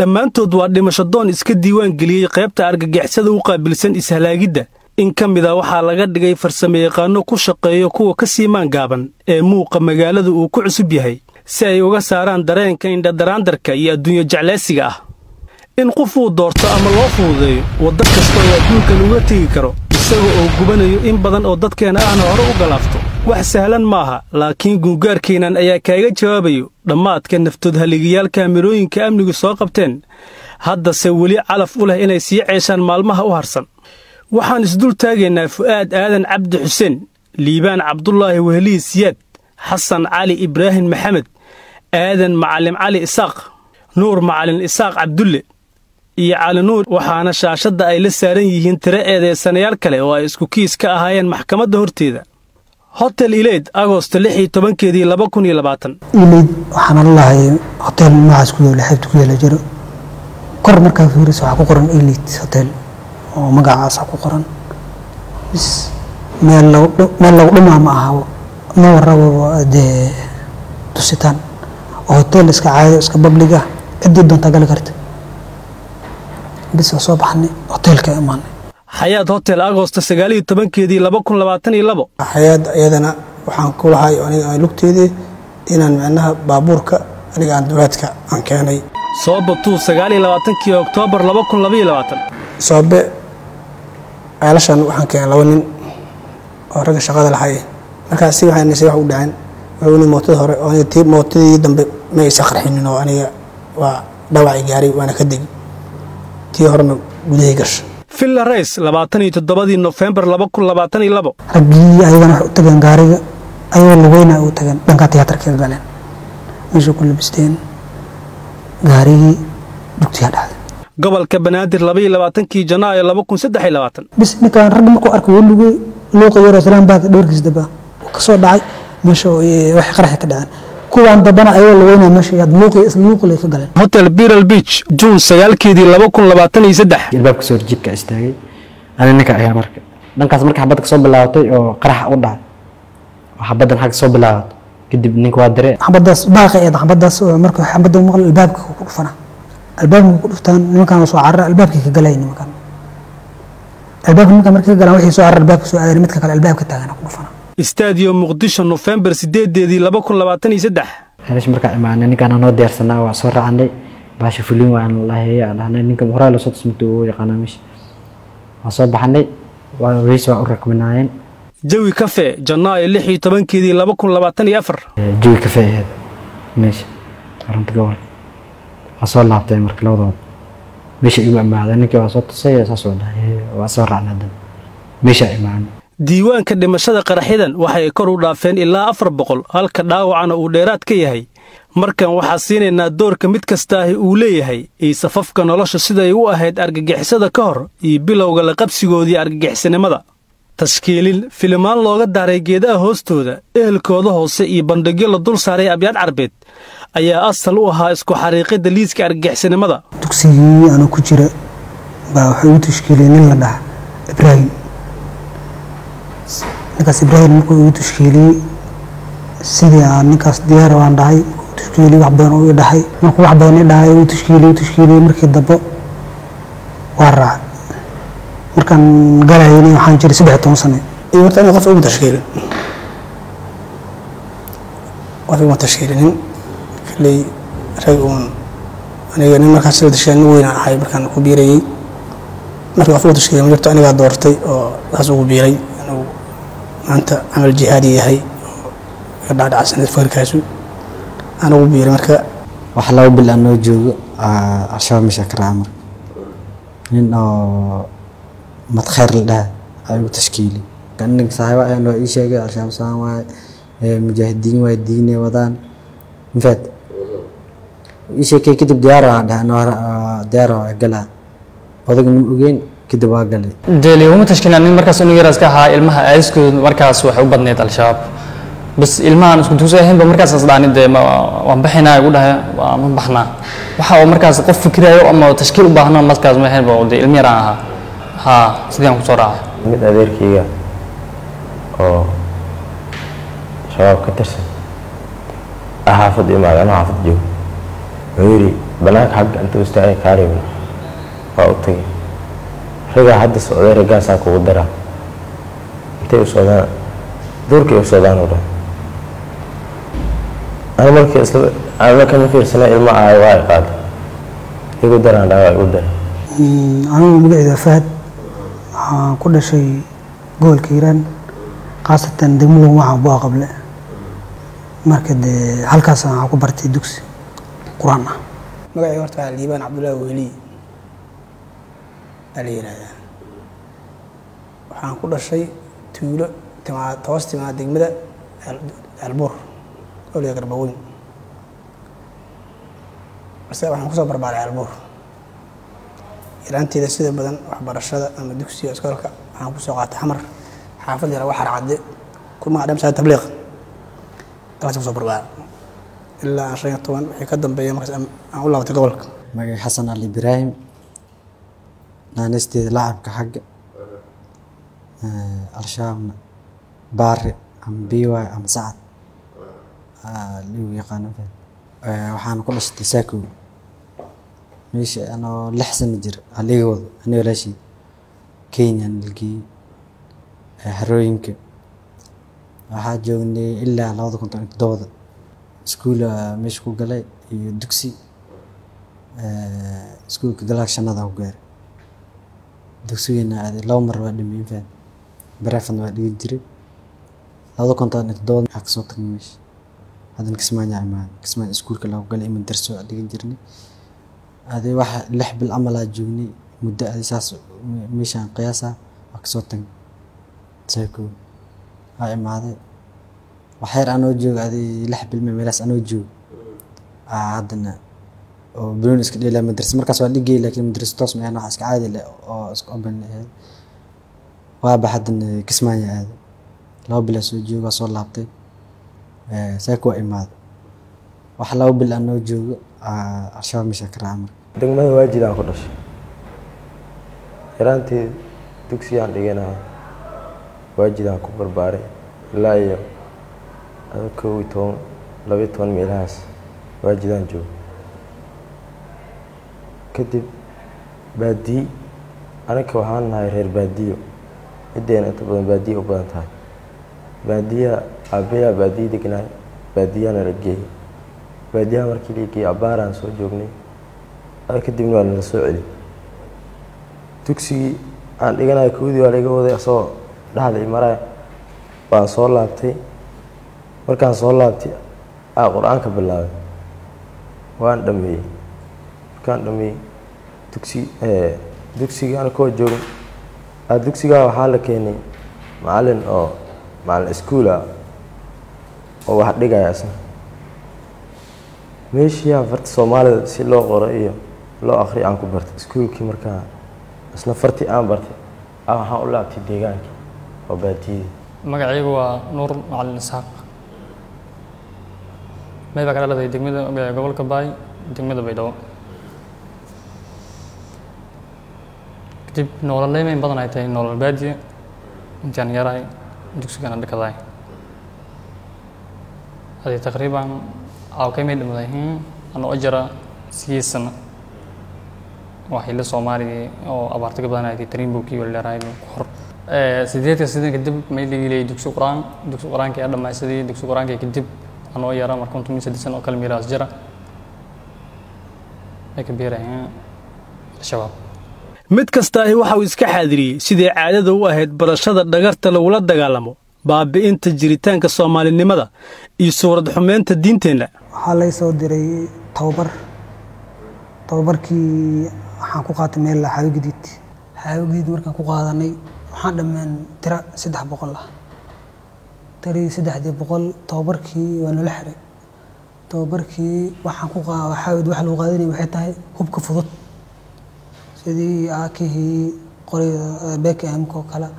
dhammaantood waa dhimasho doon iska diiwaan geliyey qaybta argagixisada u qaabilsan ishalaagidda in ka mid a waxaa laga dhigay farsamayaqaanno ku shaqeeyo kuwa ka sii maangaaban ee muuqa magaalada uu ku cusub yahay si ay uga saaraan dareenka indhadaraandarka iyo adduunyo jeclaysiga ah in qof uu doorto ama loo fududeeyo waddo kasta oo adduunkan uga tegi karo isaga oo gubanayo in badan oo dadkeenna ahna hore u galaafto wax sahlan maaha laakiin guungaarkeennan ayaa kaaga jawaabayo dhammaadka naftood haligayaal kaamirooyinka amnigu soo qabteen haddase weli calaf u leh inay sii ceeshaan maalmaha u harsan waxaan isdul taagaynaa fu'aad aadan cabdi xuseen liibaan cabdulaahi weheliyi siyaad xasan cali ibraahim maxamed aadan macalin cali isaaq nuur macalin isaaq cabdulle iyo cali nuur waxaana shaashadda ay la saaran yihiin tiro eedeysanayaal kale oo ay isku kiis ka ahaayeen maxkamadda horteeda hotel ileyd agosto lix iyo tobankeedii laba kun iyo labaatan ileyd waxaana lalahay hotel noocaas ku yaala xeebta ku yaala jiro kor markaa fiirisa waxaa ku qoran ileyd hotel oo magacaasa ku qoran bis meel meel lagu dhumaa ma aha ma warabo dee tusitaan oo hotel iska caado iska bablig ah ciddii doontaa gali karta bis waa soo baxnay hotelka imaanay xayaad hotel agosto sagaaliyo tobankeedii laba kun labaatan iyo labo xayaad iyadana waxaan ku lahay aniga lugteedii inaan micnaha baabuurka aniga aan dowlaadka aan keenay soobatuu sagaaliyo labaatankii oktoobar laba kun labaiyo labaatan soobe ceelashan waxaan keenay laba nin oo ragga shaqada lahay markaas si waxaan nisay wax u dhaceen wani mootada hore oo aniga tii mootadii dambe ma aysa qarxinin oo aniga waa dhawacii gaaray waana ka degi tii horena gudahay gasha villa rays labaatan iyo toddobadii nofembar laba kun labaatan iyo labo raggii ayagana waxay u tageen gaariga ayagoo lugeyna u tageen dhankaa tiyaatarka ka galeen meesha ku labisteen gaarigii dugtiyaa dhacday gobolka banaadir labaiyo labaatankii janaayo laba kun saddex iyo labaatan bis ninkaan ragga markuu arkay wuu lugey luuqa yaroo salaan baaka dhowrkiis daba ka soo dhacay meesha wax qaraxi ka dhaceen kuwaan dambana ayagoo lugeyna meesha yaad luuqi luuqilay ka galeen hotel biral beach juun sagaalkeedii laba kun labaatan iyo saddex ilbaabka soo horjiidka istaagay ani ninka ayaa marka dhankaas marka xabadda kasoo bilaabatay oo qaraxa u dhacay oo xabaddan xagga soo bilaabatay kadib ninka waa diree xabadaas baaqa eed xabadaas marka xabadda maqal albaabka ku dhufana albaabka ku dhuftaan nimankaan soo carara albaabkii ka galay nimankaan albaabka nimankaan markii ka galaan waxay soo carara albaabka soo aadeen midka kale albaabka taagana ku dhufana istaadiyo muqdisho nofembar sideedeedii laba kun labaatan iyo saddex helash markaa imaanay ninkaan noo diyaarsanaa waa soo raacnay baasha fulin waan laheeya aan dhahnay ninka horaa lasoo tusmata uu yaqaanaa meesha waa soo baxnay waa weys waa u rakbinaayeen jawi kafe janaayo lix iyo tobankeedii laba kun labaatan iyo afar jawi kafe aheed meesha arunta gobol waa soo laabtay marka labadooda meesha igu amaaday ninkii waa soo tusay saas waa dhahay waa soo raacnay haddana meesha imaanay diiwaanka dhimashada qaraxyadan waxay kor u dhaafeen ilaa afar boqol halka dhaawacana uu dheeraad ka yahay markan waxaa siinaynaa doorka mid kastaahi uu leeyahay iyo safafka nolosha siday u ahayd argagixisada ka hor iyo bilowga la qabsigoodii argagixisanimada tashkiilin filimaan looga daaray geedaha hoostooda ehelkooda hoose iyo bandhigyo la dul saaray abyaad carbeed ayaa asal u ahaa isku xariiqidda liiska argagixisanimada dugsigii anuu ku jira baa waxay u tashkiiliyey nin la dhaha ibraahim ninkaas ibraahim markuu igu tashkiiliyey sidii aan ninkaas diyaar waan dhahay tashkiiliyey wax badan uu i dhahay markuu wax badan i dhahay uu tashkiiliyey uu tashkiiliyey markii dambe waa raacay markaan galayni waxaan jiray saddex toban sane iyo horta aniga qof uma tashkiilin qof uma tashkiilinin kalley rag uun aniga nin markaas la tashkiilin nin weynaan ahay markaan ku biirayey markii qof uma tashkiilin ma jirto anigaa doortay oo saas ugu biiray inuu maanta camal jihaadi yahay oo iga dhacdhacsanad fakirkaasu aan ugu biiray marka wax laba bil aan noo joogo al-shabaab meesha ka raaca marka nin oo madkhayr la dhaha ayuu tashkiili ninka saaxiiba ayaa noo ii sheegay al-shabaab saan waaye mujaahidiin waaye diinay wadaan mafahad ii sheekay kadib diyaar aan dhahay diyaar waa galaa odaga nin ogeyn kadib waa galay deli uma tashkiilin nin markaas inu yaraas ka ahaa ilmaha aadiskooda markaas waxay u badneyd al-shabaab bas ilmahan isku dugsi ahaynba markaas asdhaani dee waan baxaynaa igu dhahay waa ma baxnaa waxa uu markaas qof fikirayo ama tashkiil u baahno markaas ma ahaynba dee ilmi yaraan ahaa haa sidii aan kusoo raacay mid adeerkayga oo shabaab ka tirsan xaafad imaada anoo xaafad joogo wuxuu yidhi banaanka xagga inta u istaagay kaa reebin waa u tagay ragaa hadda socday ragaasaa kugu daraa intay u socdaan duurkay u socdaan oo dhan ana markii isla ana marka ma fiirsana ilmo ahay waa ay qaaday igu daraan dhaa waa igu daray anigu magaceeda fahad waxaan ku dhashay gobolka hiiraan khaasatan degmada waxaan bua qable marka dee halkaas waxaan ku bartay dugsi qur-aan ah magacay horta waa liibaan cabdullaahi weheli aa la yihahdaa waxaan ku dhashay tuulo timaa toos timaa degmada albuur oliga garbaweyn base waxaan kusoo barbaaray albuur yaraanteeda sida badan waxbarashada ama dugsiga iskoolka waxaan kusoo qaatay xamar xaafad yara waxar cadde ku magac dhamsaa tabliiq halkaas kusoo barbaaray ilaa aan shan iyo toban wixii ka dambeeya markaas aan aan u laabatay gobolka magay xasan ali ibraahim naanisteeda lacabka xagga al-shabaabna baari ama biwaay ama sacad ligu yaqaano waxaana ku dhashtay saakow meesha anoo lix sano jir aliga wado ani walaashii kenya nalgeeyey harooyinka waxaa joognay ilaa labada kun toban iyo toddobada iskuula meesha ku galay iyo dugsi iskuulka galaag shanada ku gaaray dugsigeena aaday laba mar waa dhameyn faan bareefadna waa dhigi jiray labada kun toban iyo toddobada waxaa kasoo tagnay meesha haddana kismaayo imaan kismaayo iskuulka lagu galay ima darso waa dhigan jirnay aaday waxa lix bil camalaa joognay muddo aaday saas meeshaan qiyaasa waa kasoo tagnay saakoo waa imaaday waxyar anoo jooga aaday lix bil me meelaas anoo jooga aa haddana oo banoon iska dheelaa madrasa markaas waa dhigay laakiin madrasa toos ma ahayn wax iska caadi leh oo iska open ahayd waaba haddana kismaayo aaday laba bilaa soo jooga waa soo laabtay saaka waa imaaday wax laba bil anoo joogo al-shabaab meesha ka raaca marka degmada waajidaan ku dhashay yaraantii dugsiyaan dhiganahay waajidaan ku barbaaray ilaa iyo ada kow iyo toban labayo toban meelahaas waajidaan joogo kadib baadiyi aniga waxaan nahay reer baadiyo ciddeyna inta badan baadiya u badan tahay baadiyaha aabayaa baadiya degnaay baadiyahana la geeyey baadiyaha markii la geeyey abbaaraan soo joognay ada kadibna waa nala soo celi dugsigii aan dhiganayo kowdii waa laiga waday asagoo dhexda i maraya waan soo laabtay markaan soo laabtay aa qur-aanka bilaabay waan dhameeyey markaan dhameeyey dugsi dugsigii ana koo joogin aa dugsigaa waxaa la keenay macalin oo macalin iskuula oo wax dhigaya isna meeshiyaa farta soomaalida si loo qoro iyo loo akriyo aan ku bartay iskuulkii markaa isna fartii aan bartay a waxaan u laabtay deegaankii oo baadiyadii magacaygu waa nuur macalin isxaaq may baa ka dhaladay degmada gobolka baay degmada baydhabo kadib nololey mayn badan ay tahay nolol baadiya intaan yarahay dugsigana dhakadaay adi taqriiban awkay may dhamaday anoo jara sideed sano waa xilli soomaaligii oo abaarta ka badan ay tariinbowkii waldheeraay ku hor sideedka sidan kadib may dhigilay dugsi qur-aan dugsi qur-aanka ayaa dhammaysaday dugsi qur-aanka kadib anoo yara marka kuntum iyo saddex sano oo kale miiraas jira ay ka biirayeen al-shabaab mid kastaahi waxa uu iska xaadiriyey sidii caadada u ahayd barashada dhagarta lagula dagaalamo baabi'inta jiritaanka soomaalinimada iyo suurad xumeynta diinteenna waxaa lay soo diray tababar tababarkii waxaan ku qaatay meel xaawi gadiid xaawi gadiid markaan ku qaadanay waxaan dhammeen tira saddex boqol ah tiradii saddexdii boqol tababarkii waa nala xiray tababarkii waxaan ku xaawid waxa lagu qaadanaya waxay tahay hubka fudud sidii aakihii qoriga bkmka oo kale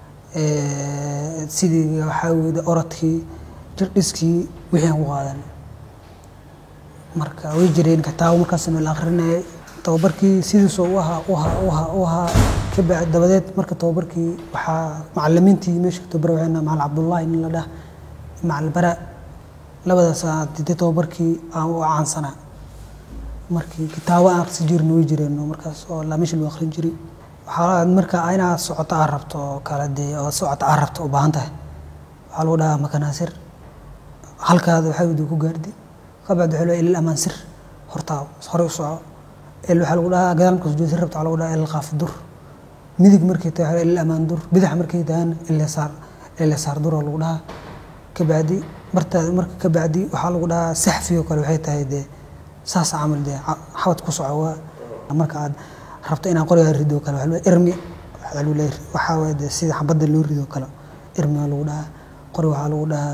sidii waxaa weye orodkii jirdhiskii wixii aan ku qaadanay marka way jireen kitaabo markaas meel akrinayay tababarkii sidiisoo u ahaa u ahaa u ahaa u ahaa ka bacd dabadeed marka tababarkii waxaa macalimiintii meesha tababar waxayna macalin cabdullaahi nin la dhah macalin bara labadaas didii tababarkii aan u caansanaa markii kitaabo aan akhrisan jirna way jireen oo markaas oo la meesha lagu akhrin jiray waxaa marka inaad socoto aad rabto oo kale dee oo socoto aad rabto u baahan tahay waxaa lagu dhahaa makanaasir halkaada waxaa wadi ku gaardi kabacdi waxaa ilal amaan sir hortaa horey u soco el waxaa lagu dhahaa gadaal marka sujuud sir rabto waxaa lagu dhahaa el qaaf dur midig markay tahay waxaa ilal amaan dur bidax markay tahayna ilal saar ilal saar dur oo lagu dhahaa kabacdi martaada marka kabacdi waxaa lagu dhahaa saxfi oo kale waxay tahay dee saas camal dee xabad ku soco waa marka aad rabto inaad qorigaa rido kale waxaa lagu irmi waxaa lagu leeyahay waxaa waaye dee sida xabadda loo rido kale irmi waa lagu dhahaa qori waxaa lagu dhahaa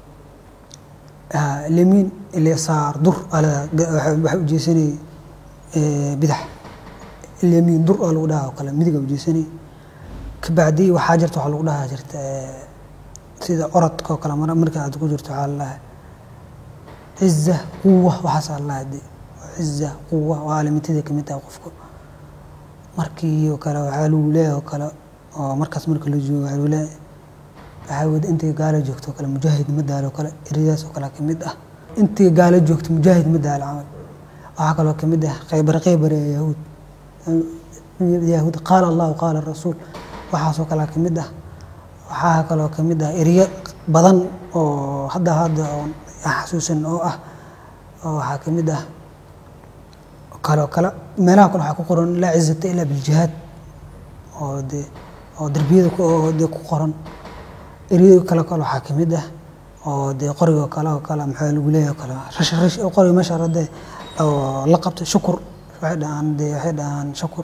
lemiin ilyasaar dur waxay ujeesanay bidax lemiin dur aa lagu dhahaa oo kale midiga ujeesanay kabacdi waxaa jirta waxaa lagu dhahaa jirta sida orodka oo kale marka aad ku jirto waxaa lalahaa ciza quwa waxaasaa lalahaa de ciza quwa waa alimitida kamid tahay qofka markii oo kale waxaa lagu leeyahay oo kale oo markaas marka la joogo waxaa lagu leeyahay waxaa wada intay gaalo joogto oo kale mujaahid ma daalo kale ereyadaas oo kale kamid ah intay gaalo joogto mujaahid ma daalo camal waxaa kaloo kamid ah khaybar khaybar ee yahuud yahuud qaala allahu qaala rasuul waxaasoo kale kamid ah waxaa kaloo kamid ah ereyo badan oo hadda hadda oo xasuusan oo ah oo waxaa kamid ah kale oo kale meelaha kale waxaa ku qoran laa cizata ilaa biljihaad oo dee oo derbiyada oo dee ku qoran eryo kale kale waxaa kamid ah oo dee qorigo kale oo kale maxaa lagu leeyahay kale rash rash oo qoriga meesha rade oo la qabtay shukur waxay dhahaan dee waxay dhahaan shukur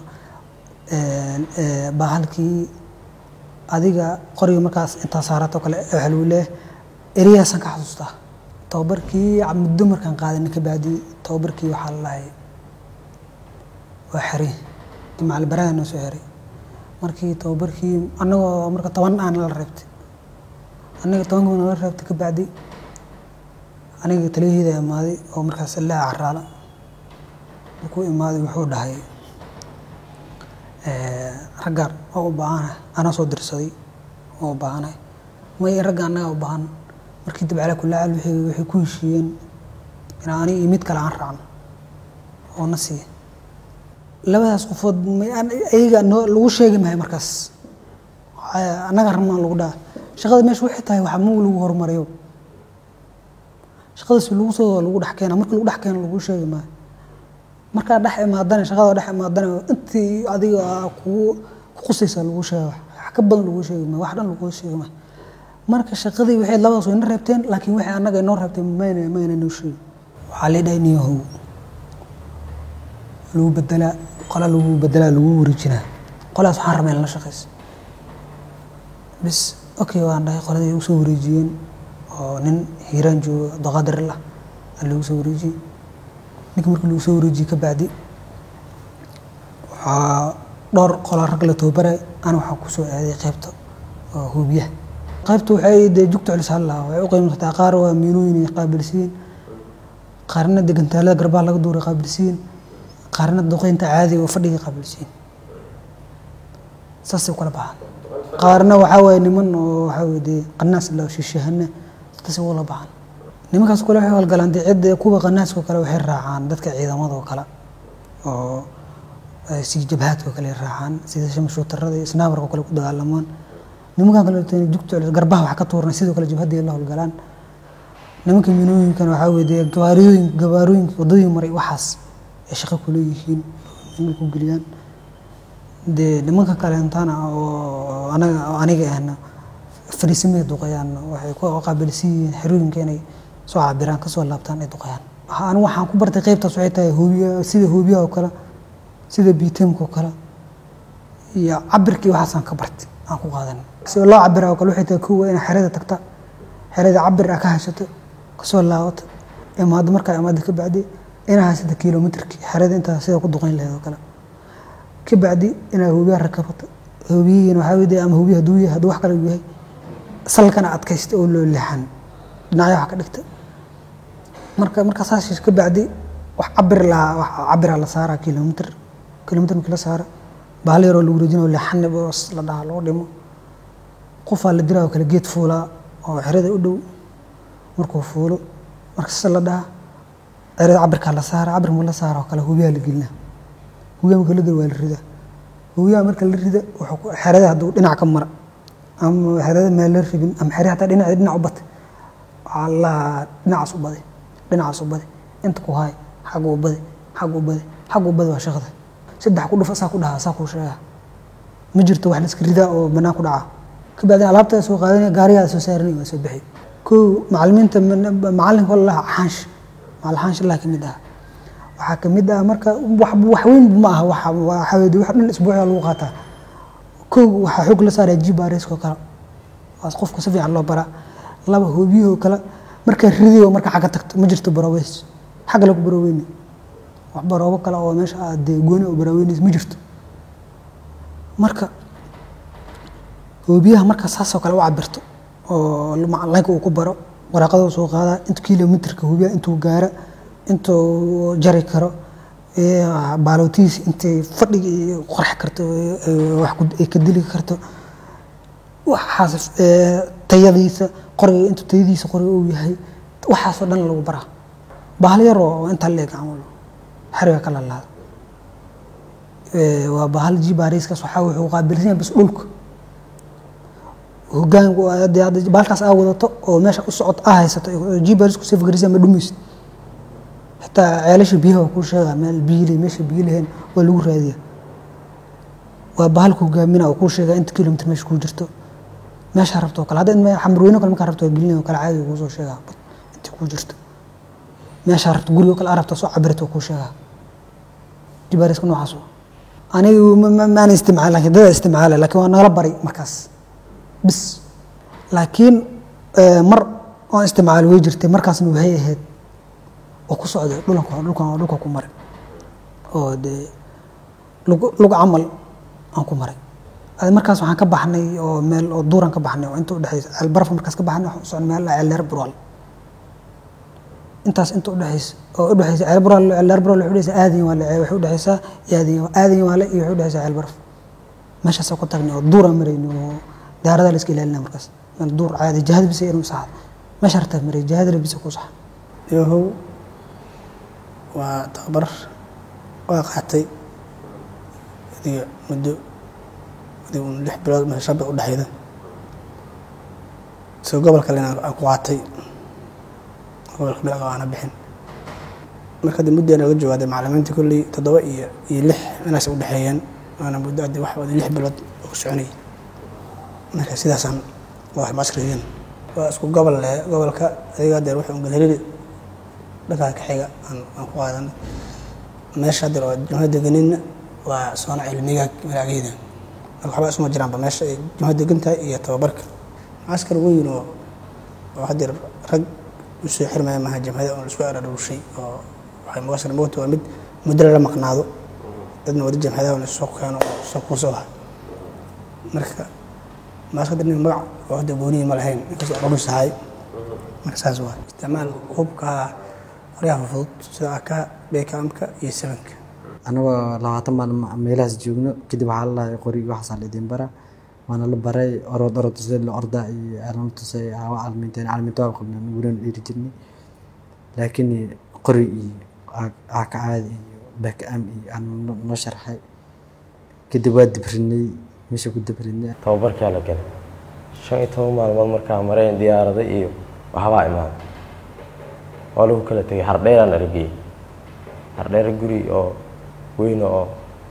bahalkii adiga qoriga markaas intaa saarato kale waxaa lagu leeyahay eryahaasaan ka xasuustaa tababarkii muddo markaan qaadanay kabacdi tababarkii waxaa la lahay waa xeri macalbaraha noo soo xeray markii tababarkii annagoo marka toban aan la reebtay aniga tobanka nala reebtay kabacdi aniga taliyaheyda imaaday oo markaas ilaa caraala markuu imaaday wuxuu dhahay raggaan oo u baahanahay anaa soo dirsaday oo u baahanahay may ragga annaga u baahan markii dib calaa kulli xaal waxay waxay ku heshiiyeen inaan aniga iyo mid kale aan raacno oo na siiya labadaas qofood may ayaga noo lagu sheegi mahay markaas annaga rabnaan lagu dhaha shaqada meesha waxay tahay waxa mug lagu horumariyo shaqadaas lagu soo lagu dhex keena marka lagu dhex keeno lagu sheegi maayo markaa dhex imaadana shaqada dhex imaadana intii adiga kugu ku qusaysa lagu sheega wax ka badan lagu sheegi maayo wax dhan lagu sheegi maayo marka shaqadii waxay labadaas way na reebteen laakiin waxay annaga inoo reebteen mayna mayna noo sheegin waxaa leedhahay niyahow lagu bedelaa qola lagu bedelaa lagu wareejinaa qolaas waxaan rabaa in la shaqaysa bis okay waan dhahay qoladii ay usoo wareejiyeen oo nin hiiraan jooga doqaadir lah aa lagu soo wareejiyey ninka markii lagu soo wareejiyey ka bacdi waxaa dhowr qola rag la tababaray ana waxaa kusoo aaday qaybta oo hubiyaha qaybta waxay dee jugta culis hallaa waxay u qiimsataa qaar waa miinooyin ay qaabilsiin qaarna degantaalada garbaha laga duuray qaabilsiin qaarna duqeynta caadiga oo fadhiga qaabilsiin saasay u kala baxaan qaarna waxaa waaye niman oo waxaa weye dee qanaas la shishahana dadkaasi wala baxaan nimankaas kale waxay howlgalaan dee cidda kuwa qanaaska oo kale waxay raacaan dadka ciidamada oo kale oo si jabhaadka oo kale raacaan sida shamashuutarada iyo snaabarka oo kale ku dagaalamaan nimankan kale jugta garbaha wax ka tuurna sidoo kale jabhadii la howlgalaan nimanka minooyinkan waxaa weye dee gabaariyooyin gabaarooyinka wadooyin maray waxaas ay shaqo ku leeyihiin inay ku geliyaan dee nimanka kaleentana oo anaga oo aniga ahna fariisimay duqayaan waxay ku qaabilsan yihiin xerooyinka inay soo cabiraan kasoo laabtaan ay duqayaan anigu waxaan ku bartay qaybtaas waxay tahay hoobiya sida hoobiyaha oo kale sida biitemka oo kale iyo cabirkii waxaasaan ka bartay aan ku qaadan sida loo cabira oo kale waxay tahay kowa inaa xerada tagta xerada cabir ah ka haysato kasoo laabata imaado markaa imaado ka bacdi inaa haysata kilomitrki xerada intaa sida ku duqayn lahayd oo kale ka bacdi inaa hoobiyaha rakabato hoobiyihiina waxaa weye ama hoobiya hadduu yahay hadduu wax kale yahay salkana adkaysta oo loo leexan dhinacyo wax ka dhigta marka markaa saas ka bacdi wax cabir lahaa wax cabira la saaraa kilomitr kilomitr markii la saara bahal yaroo lagu rejinayo leexanib oo la dhaha loo dhimo qofaa la diraa oo kale geed fuulaa oo xerada u dhow markuu fuulo marka sida la dhaha erada cabirkaa la saara cabir ma la saara oo kale hubiyaa la gelinaa hubiyaa marka la gel waa la ridaa hubiyaa marka la rida wuxuu ku- xerada hadduu dhinac ka mara ama xerada maa la rabin ama xere hataa dhinac dhinac u bata waxaa la dhinacaas u bade dhinacaas u bade inta ku haay xagga u bade xagga u bade xagga u bade waa shaqada saddex ku dhufa saa ku dhahaa saa kuu sheegaa ma jirto wax la iska ridaa oo banaan ku dhaca kabacdina alaabta soo qaadanaya gaarigaa soo saaranaya waa soo bixi kow macalimiinta macalinka walaha xaansh macal xaansh allah ka mid ah waxaa ka mid ah marka wax wax weyn ma aha waxa waxa weeye wax dhan isbuuciga lagu qaataa kow waxaa xoog la saaraya jibaresko kale waas qofka si fiican loo baraa laba hoobiyahoo kale markaa ridayo marka xagga tagto ma jirto baroobeys xagga lagu barooweyni wax baroobo kale oo meesha aad dee gooni oo baraaweynaysa ma jirto marka hoobiyaha marka saasoo kale u cabirto oo macalinka uu ku baro waraaqada soo qaadaa intu kilomitrka hoobiyaha intuu gaara intuu jari karo ee baalootihiisa intay fadhiga iyo qorx karto ee wax ku- ay ka dili karto waxaas ee, tayadiisa qoriga intuu tayadiisa qoriga uu yahay waxaasoo dhan lagu baraa bahal yar oo intaa leeg camal xariga ka lalaada Ee, waa bahal jibaariiskaas waxaa wuxuu qaabilsan yahay bas dhulka hogaanku hadii hadda bahalkaas aa wadato oo meesha u socod aa haysato jibaariisku sii fakarisa ma dhumaysid xitaa ceelasha biyaha waa kuu sheegaa meel biyile meesha biyo laheen waa lagu raadiya waa bahalka hogaamina oo kuu sheegaa inta kilomitr meesha kuu jirto meesha rabto oo kale hadda in xamrweyne kale markaa rabto waa gelinaya oo kale caadi kuu soo sheegaa inta kuu jirto meesha rabto guriga kale aa rabto soo cabirto waa kuu sheegaa jibaariiska noocaas waa. aniga ma- ma- maana isticmaal laakiin dada isticmaala laakiin waa nagala baray markaas bis laakiin eh, mar oon isticmaal way jirtay markaasna waxay ahayd oo ku socday dhulanka dhulkan dhulka ku maray oo dee lugu lugu camal aan ku maray Adi markaas waxaan ka baxnay oo meel oo duuran ka baxnay oo inta udhexaysa albarfa markaas ka baxnay waxaan u socnay meel ceelleer burwal intaas inta udhexaysa oo udhexaysa ceel burwal ceelleer burwal waxay udhexaysa aadin waale waxay udhexaysaa aadin aadin waale iyo waxay udhexaysaa ceel barf meeshaasaan ku tagnay oo duuraan marayni oo diyaaradaha la iska ilaalinaa markaas meel duur caadi jihada bisa inuu saxad meesha hartaa maray jihadana bisa ku saxa yahow waa tababar waa qaatay adiga muddo adiga un lix bilood mase shan bilood udhexayda soo gobol kalena aan ku qaatay gobolka bilaga aana bixin marka hadda muddo naga joogaade macalimiinta kolley toddoba iyo iyo lix meelaas udhexeeyeen waana muddo hadda wax wada lix bilood oo ku soconayay marka sidaasaan waa maskriyan waa isku gobol le gobolka adiga haddeer wuxuu galhelili dhankaa ka xiga aan aan ku qaadanay meesha haddeer oo jumhad deganinna waa soona cilmiga malaageeda marka waxba isuma jiraanba meesha ay jumhad degan tahay iyo tababarka maskar weyn oo oo haddeer rag usoo xirmaya maha jamhada oo laisku ararushay oo waxay mugasar moogta waa mid muddo lala maqnaado dadna wada jamhadaha la soo keeno oo soo kuusoo ha marka maaskada nin magac oo hadda gooniyi ma lahayn inkastoo dhulus ahay marka saas waa isticmaal hubka qoryaha fudud sida aka beekaamka iyo sabanka anagoo labaatan maalin meelahaas joogno kadib waxaa la lahay qori waxaasaa la idin bara waana la baray orod orod tusay la orda iyo alama tusay awa calminteen calminta waa qabnaa nuguran dhiiri jirnay laakiin qori iyo aa ka caadi iyo baakaam iyo aan no- noo sharxay kadib waa dibrinay meesha ku dibrinay tababarkaa la galay shan iyo toban maalmood markaa mareen diyaarada iyo waxbaa imaaday waa lagu kala tegay hardheeraan argeyey hardheer guri oo weyn oo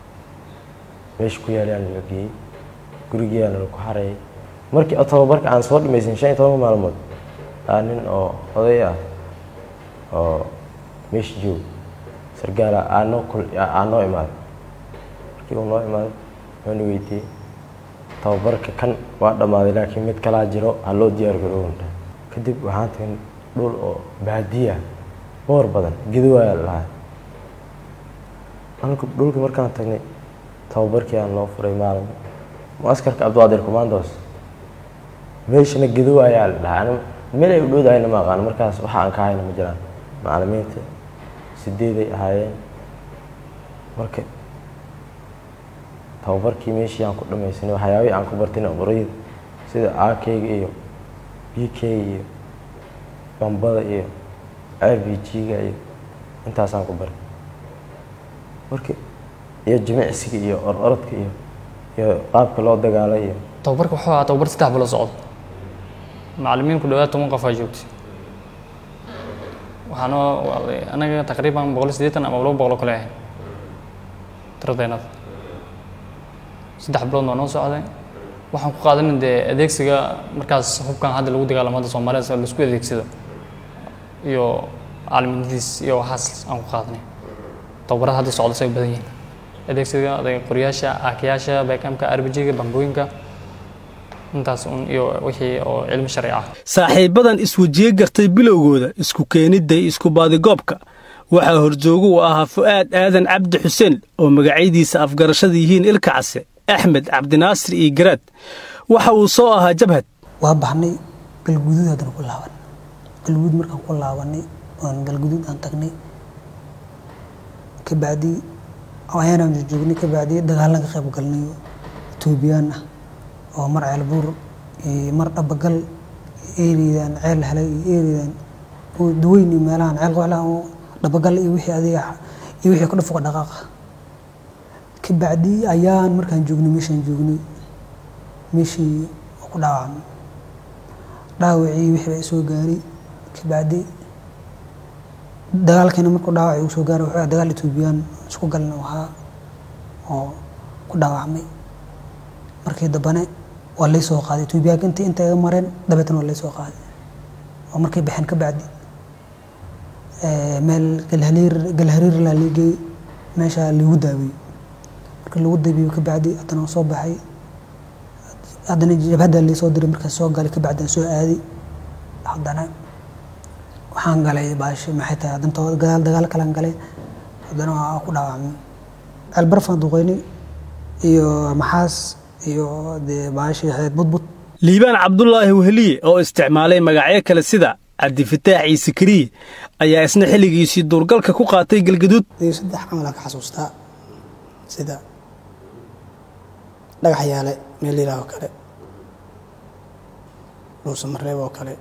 meesha ku yaalayaan la geeyey gurigiyaana lagu xareeyay markii oo tababarka aan soo dhamaysan shan iyo toban maalmood aa nin oo oday ah oo meesha joog sargaala aa noo kul aa noo imaaday markii uu noo imaaday wuxuuna weydiiyey tababarka kan waa dhammaaday laakiin mid kalaa jiro ha loo diyaar garoowanta kadib waxaan tagnay dhul oo baadiya boor badan gedowaaya lahaa dhulka dhulka markaan tagnay tababarkii aan loo furay maalin muaskarka abduqaadir commandos meeshana gedow ayaa la dhahaa ani meel ay u dhowdahayna ma aqaano markaas waxa aan ka hayna ma jiraan macalimiinta sideeday ahaayeen marka tababarkii meeshii aan ku dhamaysanay waxyaabihii aan ku bartayna qorayda sida akeyga iyo b k iyo bambada iyo r b g-ga iyo intaasaan ku baray marka iyo jimicsiga iyo ororodka iyo iyo qaabka loo dagaalo iyo tababarka wuxuu ahaa tababar saddex bilo socdo macallimiin ku dhawaad toban qof aa joogtay waxaana anaga taqriiban boqol iyo siddeetan ama laba boqol oo kale ahayn tiradeennada saddex bilood waa noo socday waxaan ku qaadanin dee adeegsiga markaas hubkan hadda lagu dagaalamo hadda soomaalida laisku adeegsado iyo caalamnimadiis iyo waxaas aan ku qaadanay tababarada hadda socda say u badan yihiin adeegsiga adeeg qoryaasha aakayaasha beekamka arbijiga bambooyinka intaas un iyo wixii oo cilmi sharci ah saaxiibbadan iswejiye gartay bilowgooda isku keenidda iyo isku baadigoobka waxaa horjoogu u ahaa fu'aad aadan cabdi xuseen oo magacyadiisa afgarashada yihiin ilka case axmed cabdinaasir iyo garaad waxa uu soo ahaa jabhad waa baxnay galguduud haddana ku laaban galguduud markaan ku laabanay oon galguduud aan tagnay kabacdi ayaanaan joognay kabacdi dagaalan ka qayb galnay etoobiyaan ah oo mar ceelbuur iyo mar dhabagal eeridan ceel helay iyo eeridan duweyn iyo meelahan ceel qoxlahan oo dhabagal iyo wixii adiga iyo wixii ku dhafuqa dhaqaaqa kabacdi ayaan markaan joognay meeshaan joognay meeshii oo ku dhaawacmay dhaawacii wixii baa isoo gaaray kabacdi dagaalkeena markuu dhaawac uu soo gaaray wuxuu dagaal etoobiyaan isku galna ahaa oo ku dhaawacmay markii dambane waa lay soo qaaday etoobiyaanka intii inta iga mareen dabeetana waa lay soo qaaday oo markay baxeen ka bacdi meel galhariir galhariir laa liigay meesha lagu daaweeyey markii lagu daaweeyo ka bacdi haddana waan soo baxay haddana jabhadda lay soo diray markaas soo galay ka bacdi aan soo aaday haddana waxaan galay baashi maxay tahay haddana too gadaal dagaal kalaan galay haddana waa ku dhaawacmay ceelbarfaan duqeynay iyo maxaas iyo dee baashi ahayd budbud liibaan cabdulaahi weheliye oo isticmaalay magacyo kale sida cabdifataax ciise kariye ayaa isna xilligiisii duurgalka ku qaatay galgaduud iyo saddex camalaan ka xasuustaa sida dhagax yaale meel ilaah oo kale dhuusa mareeb oo kale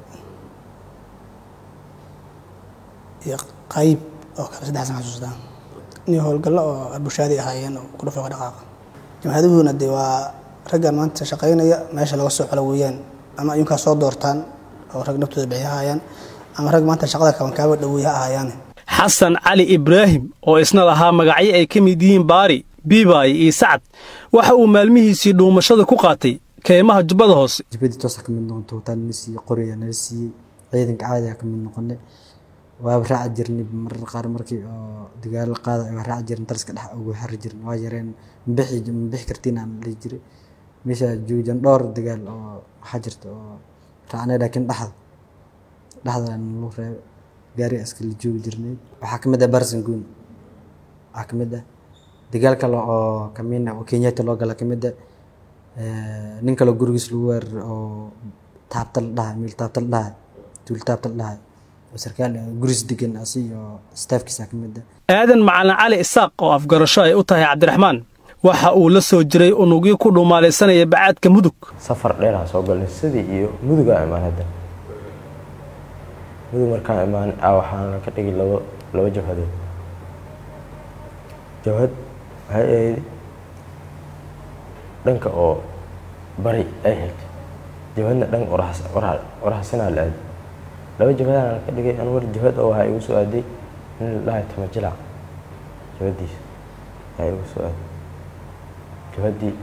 iyo qayb oo kale saddexsan xasuustaa iyo howlgallo oo arbushaadi ahaayeen oo ku dhafooqa dhaqaaqa jamhaadahuuna dee waa raggan maanta shaqaynaya meesha laga soo xolo weeyaan ama ayunkaa soo doortaan oo rag naftooda bixi ahaayaan ama rag maanta shaqada kabankaaba dhaweey ha ahaayaan xasan cali ibraahim oo isna lahaa magacyo ay ka mid yihiin baari biibaay iyo sacad waxa uu maalmihiisii dhuumashada ku qaatay keymaha jubbada hoose jibadii toosa ka mid noqonto wataa nala siiyey qoriya nala siiyey ciidanka caadiga ka mid noqonay waaba raaci jirnay marar qaar markii oo dagaalo qaada waa raaci jirnay dariska dhex ugu xari jirnay waa yareen mabixi mabixi kartiin aan dhihi jiray meesha joojan dhowr dagaal oo waxaa jirta oo raacnay laakiin dhexda dhexda lagu reebay gaari askari joogi jirnay waxaa ka mid ah barsan guun waxaa ka mid ah dagaal kale oo kamid ah oo kenyatta loo gala ka mid ah nin kale gurigiis lagu weerar oo taabta la dhahay meel taabta la dhahay tuul taabta la dhahay oo sarkaal guriis degan asi iyo staafkiisa ka mid ah aadan macalin cali isaaq oo afgarasho ay u tahay cabdiraxmaan waxa uu la soo jiray unugyo ku dhumaalaysanaya bacaadka mudug safar dheer aan soo galnay sidii iyo mudugaa imaan hadda mudug markaan imaan a waxaana ka dhigi labo laba jabhadood jabhad waxay ahayd dhanka oo bari ay xigtay jabhadna dhanka oraxsanaa la aaday laba jabhadaana ka dhigay an war jabhad oo waxaa igu soo aaday nin la dhahay tama jilac jabhadiisa waxaa igu soo aaday jabhaddii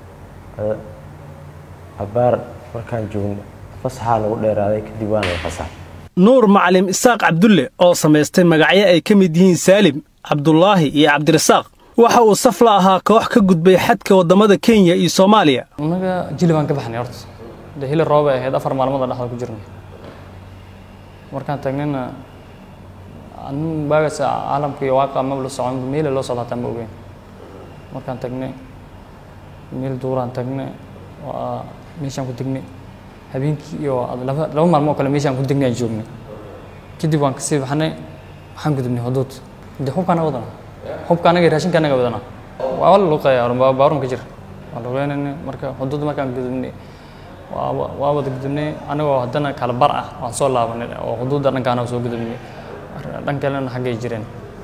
abaar markaan joogno fasaxaa nagu dheeraaday kadib waana la fasaxay nuur macalim isaaq cabdulle oo samaystay magacyo ay ka mid yihiin saalim cabdulaahi iyo cabdirasaaq waxa uu saf la ahaa koox ka gudbay xadka waddamada kenya iyo soomaaliya annaga jili baan ka baxnay horta dee hili roob ay ahayd afar maalmood aan dhexda ku jirnay markaan taagnayna anu baagaas caalamka iyo waaqa maba la socon meela loo socda hataa ma ogeyn markaan tagnay meel duuraan tagnay waa meeshaan ku degnay habeenkii iyo laba laba maalmoo kale meeshaan ku degnay aan joognay kadib waan kasii baxnay waxaan gudubnay huduud dee hubka anaga wadana hubka anaga iyo raashinka anaga wadana waa la luqeeya baarum ka jira waa luqeynayna marka huduud markaan gudubnay waa waa wada gudubnay anagoo haddana kala bar ah waan soo laabanay oo huduudda dhankaana soo gudubnay dhan kalena xaggay jireen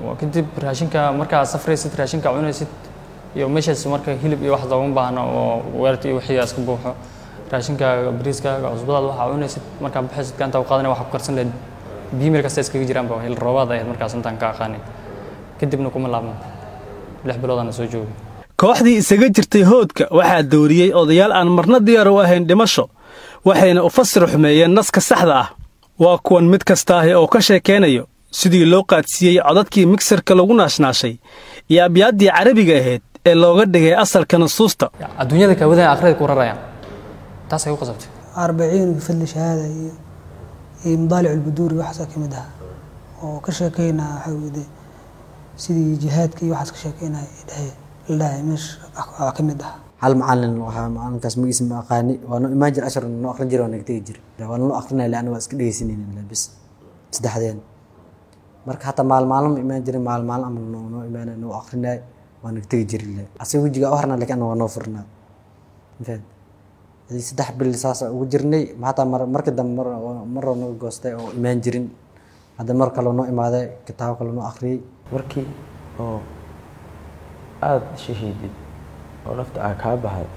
kadib raashinka markaa safraysid raashinka cunaysid iyo meeshaas marka hilib iyo wax looga baahno oo weerarta iyo wixii iska buuxo raashinkaaga bariiskaaga cusbadaada waxaa cunaysid markaa baxaysid gacanta ku qaadanaya waxaa ku karsan lahayd biyo meel kasta iskaga jiraanba hil roobaad ahayd markaas intaan ka aqaanin kadibna kuma laabno lix biloodana soo joogay kooxdii isaga jirtay hoodka waxaa dooriyey odayaal aan marna diyaar u ahayn dhimasho waxayna u fasir xumeeyeen naska saxda ah waa kuwan mid kastaahi oo ka sheekaynayo sidii loo qaadsiiyey codadkii migsarka lagu naashnaashay iyo abyaaddii carabiga ahayd ee looga dhigay asalka nusuusta adduunyada kaawadaya aakhirada ku rarayaan taasay ku qasabtay arbaciin bifadli shahaada iyo iyo mudaalic albuduuri waxaasaa ka mid ahaa oo ka sheekeynaa waxaa wede sidii jihaadka iyo waxaas ka sheekeynaya dhahe la dhahay meesha aa ka mid ahaa hal macalin waxaa macalinkaas magiisa ma aqaani waa noo imaan jir ashar noo aqrin jira waa naga tegi jir waa noo aqrinaya leanna waa iska dhegeysanayna bis saddexdeen marka hataa maalmaalin ma imaan jirin maalmaalin ama noo noo imaanay noo aqrinay waa naga tegi jiri le asiga wejiga u harnaa lakin waa noo furnaa mafahad hadii saddex bil saas ugu jirnay hataa mar marka dambe mar maroo naga goostay oo imaan jirin hadda mar kaloo noo imaaday kitaabo kaloo noo akhriyey markii oo aada shahiidid oo nafta aa kaa baxday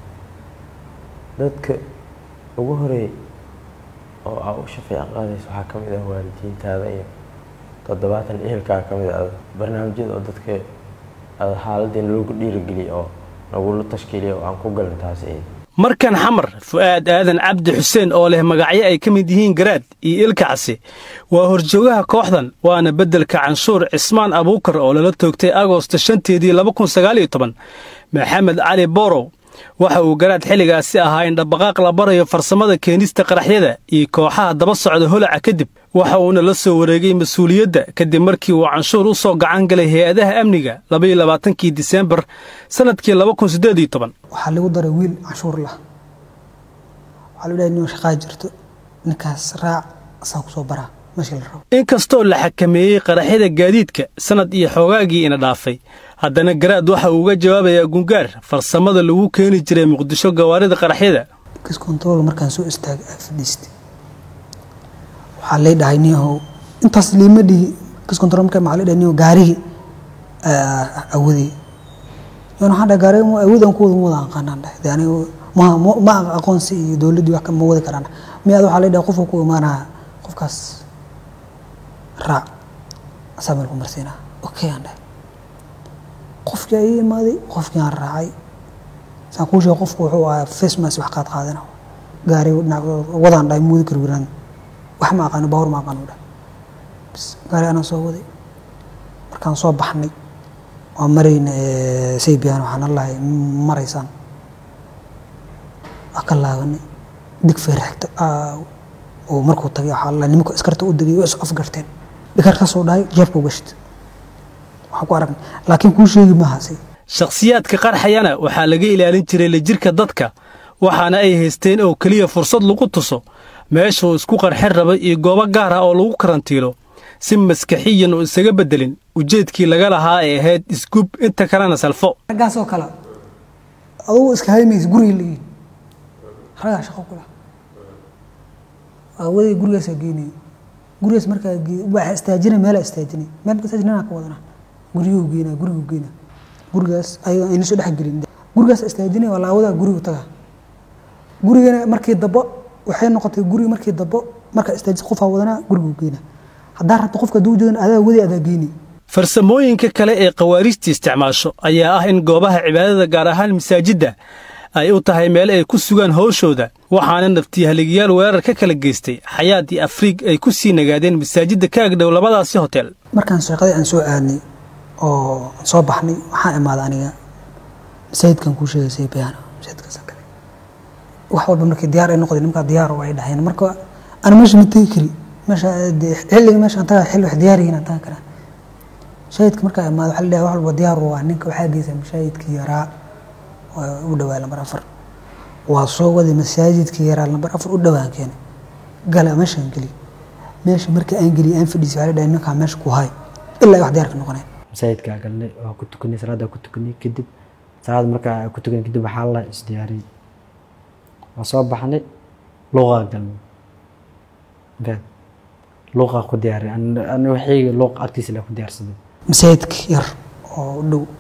dadka ugu horeeyay oo aa u shafeec qaadaysa waxaa ka mid ah waalidiintaada iyo toddobaatan ehelkaa ka mid ah barnaamijyada oo dadka aada xaaladdeena loogu dhiirigeliya oo nagula tashkiiliya oo aan ku galin taasi ayd markan xamar fu'aad aadan cabdi xuseen oo leh magacyo ay ka mid yihiin garaad iyo ilkacsi waa horjoogaha kooxdan waana beddelka canshuur cismaan abuukar oo lala toogtay agoosto shanteedii laba kun sagaaliyo toban maxamed cali borow waxa uu garaad xilligaasi ahaa in dhaqdhaqaaq la barayo farsamada keenista qaraxyada iyo kooxaha daba socda holaca kadib waxa uuna la soo wareegay mas-uuliyadda kadib markii uu canshuur u soo gacan galay hay-adaha amniga labaiyo labaatankii diseembar sannadkii laba kun siddeed iyo toban waxaa lagu daray wiil canshuur lah waxaa lagu dhahay nin shaqaa jirto ninkaas raac asaa kusoo baraa meeshii la rabo inkastoo la xakameeyey qaraxyada gaadiidka sannad iyo xoogaagii ina dhaafay haddana garaad waxa uu uga jawaabayaa gungaar farsamada lagu keeni jiray muqdisho gawaarida qaraxyada kiskontaroolka markaan soo istaagay aa fadhiistay waxaa lay dhahay niyahow intaas liima dhihi kiskontarool markaa maxaa lay dhahay niyahow gaarigii awadey yan waxaan dhahay gaariga ma awoodaan ku wada ma wada aqaanaan dhahay de aniga ma ma aqoonsi iyo dowladdii wax ma wadi karaan miyaad waxaa lay dhahay qofka ku imaanaya qofkaas raac asaa meel ku marsiinaa okay aan dhahay qofkii ay imaaday qofkii aan raacay saan kuu sheegay qofku wuxuu ahaa facemas wax qaad qaadana gaari dhinac wadaan dhahay muudi kar wiraan wax ma aqaano baawar ma aqaano dhahay bis gaari anaa soo waday markaan soo baxnay waa marayna saybiyan waxaan allahay maraysaan waa ka laabanay dig feerxigta oo markuu tagay waxaa allahay nimanka iskarta u degay oo is afgarteen dhikarkaasoo dhahay jeebka u gashta waxaan ku aragnay laakiin kuu sheegi maahase shakhsiyaadka qarxayana waxaa laga ilaalin jiray lajirka dadka waxaana ay haysteen oo keliya fursad lagu tuso meeshuu isku qarxin rabay iyo goobo gaar ah oo lagu karantiilo si maskaxiyan uu isaga beddelin ujeedkii laga lahaa ay ahayd isgub inta kalena salfo raggaasoo kale adugu iska haymaysa guriga leeyihin raggaa shaqo kula aawaday gurigaasaa geenaya gurigaas markaa waa istaajinay meelaa istaajinay meel marka istaajinana ka wadana guryuhu geynaa gurigu geynaa gurigaas ayagoo ayna soo dhex gelin gurigaas istaajinay waa laawadaa gurigu tagaa gurigana markii dabo waxay noqotay guriga markii dabo markaa istaajis qofaa wadanaa gurigu geynaa haddaa rabto qofka hadduu jeedan adaa wadi adaa geynay farsamooyinka kale ee khawaariijta isticmaasho ayaa ah in goobaha cibaadada gaar ahaan masaajidda ay u tahay meel ay ku sugaan howshooda waxaana naftiihaligayaal weerar ka kala geystay xayaad iyo afriig ay ku sii nagaadeen masaajidda ka agdhow labadaasi hotel markaan sheeqadii aan soo aadnay oo aan soo baxnay waxaan imaaday aniga masaajidkan kuu sheegaysay bayana masaajidkaasaan kale wax walba markii diyaar ay noqday nimankaa diyaar oo ay dhaheen marka ana meesha ma tegi kari meesha xilliga meeshaan tagaa xilli wax diyaar yihiin aan taga karaa masaajidka markaa imaaday waxaa la dhahay wax walba diyaar waa ninka waxaa geysa masaajidkii yaraa u dhawaa lambar afar waa soo waday masaajidkii yaraa lambar afar u dhawaan keenay gala meeshaan geli meesha markii aan geliy aan fadhiisay waxaa la dhahay ninkaa meesha ku hay ilaa ay wax diyaarka noqoneen masaajidkaa galnay waa ku tukanay salaaddaa ku tukanay kadib salaad markaa ku tukanay kadib waxaa la isdiyaariyey waa soo baxnay luuqaa galnay mafahad luuqaa ku diyaariyay ani waxayga luuqa agtiisa la ku diyaarsaday masaajidka yar oo u dhow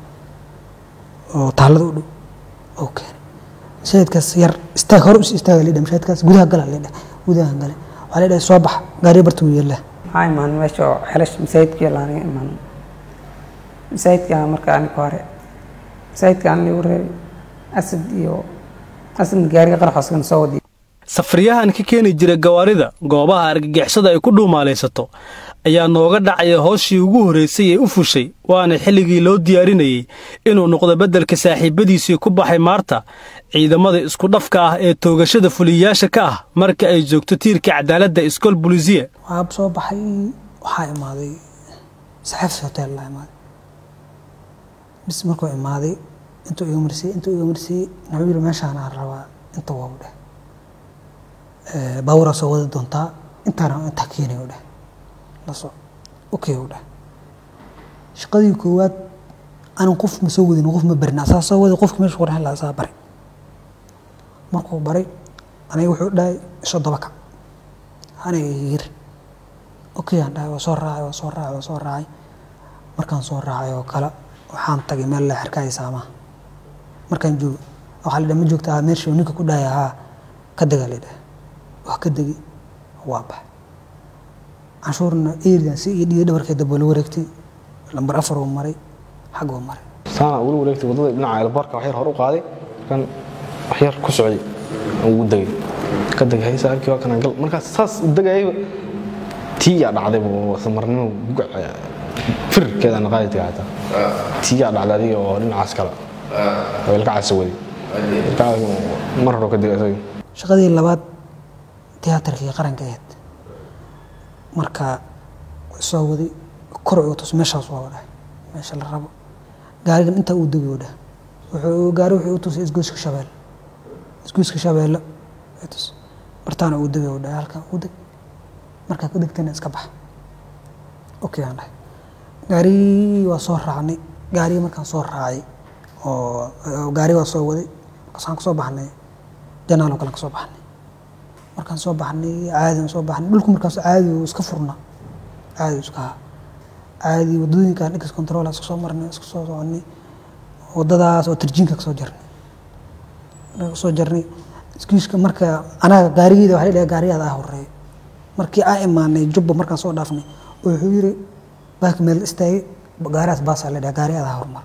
oo taalada u dhow oo keenay masaajidkaas yar istaag hore us istaaga lidha masaajidkaas gudaha gala lidha gudaha gale waxaa lidhahay soo bax gaariya barta wuu yeelaa maxaa imaan meesha oo xelash masaajidkii laaniga imaan masaajidka marka aniga hore masaajidka aan ligu reebay asad iyo asadna gaariga qaraxooskan soo wadiy safriyahan ka keeni jira gawaarida goobaha argagixisada ay ku dhuumaalaysato ayaa nooga dhacaya hooshii ugu horraysay ee u fushay waana xilligii loo diyaarinayey inuu noqdo beddelka saaxiibbadiisii ku baxay maarta ciidamada isku dhafka ah ee toogashada fuliyayaasha ka ah marka ay joogto tiirka cadaaladda iskool bulisiya waxaa soo baxay waxaa imaaday saxaafis hotel laa imaaday bis markuu imaaday intuu iga marsiyey intuu iga marsiyey wuxuu yidhi meeshaan aan rabaa inta waa u dheh baaburaa soo wadi doontaa intaana intaa keenay u dheh laso okay u dheh shaqadii koowaad anan qof ma soo wadin qof ma barin asaa soo wadi qofki meesha qorxin lahaa asaa baray markuu baray aniga wuxuu dhahay isoo daba kac aniga yir okay aan dhahay waa soo raacay waa soo raacay waa soo raacay markaan soo raacay oo kale waxaan tagay meel la xirkaaya saamaha markaan joogo waxaa la dhaha ma joogta ah meesha ninka ku dhahaya haa ka dega la dhaha waa ka degi waa bax canshuurna eridan si iyo dhiiga dhabarkeeda buu la wareegtay lambar afar uu maray xag uu maray saana ugu wareegtay waddada dhinaca elbarka wax yar hor u qaaday kan wax yar ku socday aan ugu degay ka degay haysa arkii waa kana gal markaas saas u degayayba tii yaa dhacday buu samarnimo gugac firkeeda aan qaadi tagay hataa tii yaa dhacday adiga oo dhinacaas kale oo ilka casa waday ilka mar hore ka degay isaga shaqadii labaad tiyaatarkii qaranka ahayd marka soo waday kor uga tus meeshaas waa dhahay meesha la rabo gaarigan intaa uu degi dhah wuxuu gaari wuxuu u tusay isgoyska shabeelle isgoyska shabeelle tus bartaana uu degi dhahay halkan u deg markaa ku degtana iska bax okay aan dhahay gaarigii waa soo raacnay gaarigii markaan soo raacay oo gaari waa soo waday markaasaan kasoo baxnay janaal oo kale kasoo baxnay markaan soo baxnay caadi soo baxnay dhulku markaas caadi uu iska furnaa caadi uu iska haa caadi wadooyinkaan ex control iska soo marnay iska soo soconay wadadaas oo tarjiinka kasoo jarnay kasoo jarnay iskiiska marka anaga gaarigeeda waxaa la dhahay gaariyaada ah horeeyo markii aan imaanay jubba markaan soo dhaafnay oo wuxuu yiri baak meel istaagay gaariyaas baasaa la dhahay gaariyaada ah hormar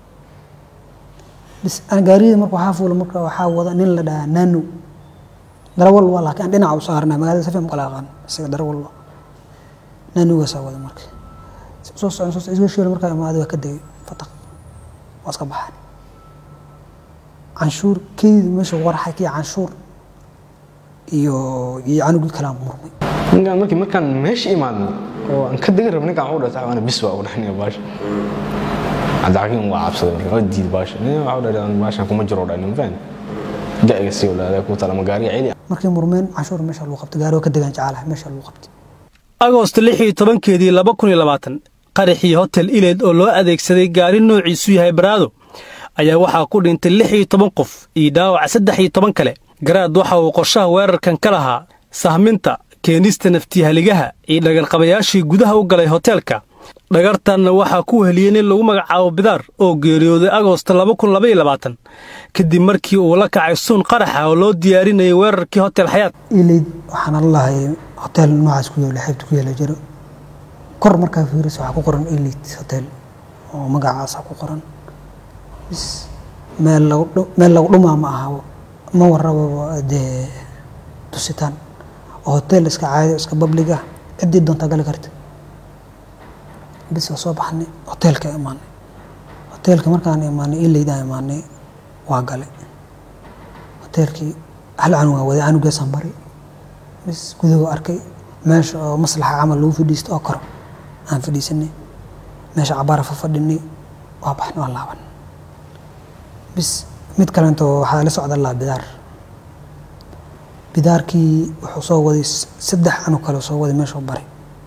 bis aan gaariyada marka waxaa fuula marka waxaa wada nin la dhahaa nano darawal waa laakiin aan dhinaca u saarnaa magaalada safiya ma kala aqaan isaga darawal waa nanogaasaa wada marka soo socon soo isgo sheela markaa imaaday waa ka degay fataq waa iska baxaan canshuur keydii meesha waraxay kii canshuur iyo iyo canugii kalaa murmay ninkaan markii markaan meesha imaadno oo aan ka degi rabo ninkaan wuxuu dhahay ana bis waa u dhahnaya baasha cabdixakiim waa cabsaday marka waa diiday baasha nin waxuu dhahay baashan kuma jiro dhahay nin fahmi ga-iga sii odhaaday ku tala ma gaariga celi markii murmeen canshuur meesha lagu qabtay gaari waa ka degaan jecelahay meesha lagu qabtay agoost lix iyo tobankeedii laba kun iyo labaatan qaraxii hotel ileed oo loo adeegsaday gaari noociisu yahay baraado ayaa waxaa ku dhintay lix iyo toban qof iyo dhaawac saddex iyo toban kale garaad waxa uu qorshaha weerarkan ka lahaa sahminta keenista naftiyahaligaha iyo dhagarqabayaashii gudaha u galay hoteelka dhagartanna waxaa ku weheliyey nin lagu magacaabo bidaar oo geeriyooday agoosta laba kun laba iyo labaatan kadib markii uu la kacay suun qaraxa oo loo diyaarinayay weerarkii hotel xayaat ileyd waxaana lahay hotel noocaas ku yaala xeebta ku yaala jiro kor markaa fiiris waxaa ku qoran ileyd hotel oo magacaasa ku qoran bis meel lagu meel lagu dhumaa ma aha ma warababa dee tusitaan oo hotel iska caadi iska public ah ciddii doontaa gali karta bis waa soo baxnay hoteelka imaanay hoteelka markaan imaanay ileydaan imaanay waa galay hoteelkii hal canugaa waday canugaasaan baray bis gudahu arkay meesha oo maslaxa camal lagu fadhiisto oo koro aan fadhiisanay meesha cabaara fa fadhinay waa baxnay waa laaban bis mid kalento waxaa la socda laa bidaar bidaarkii wuxuu soo waday saddex canug kale soo waday meeshuu baray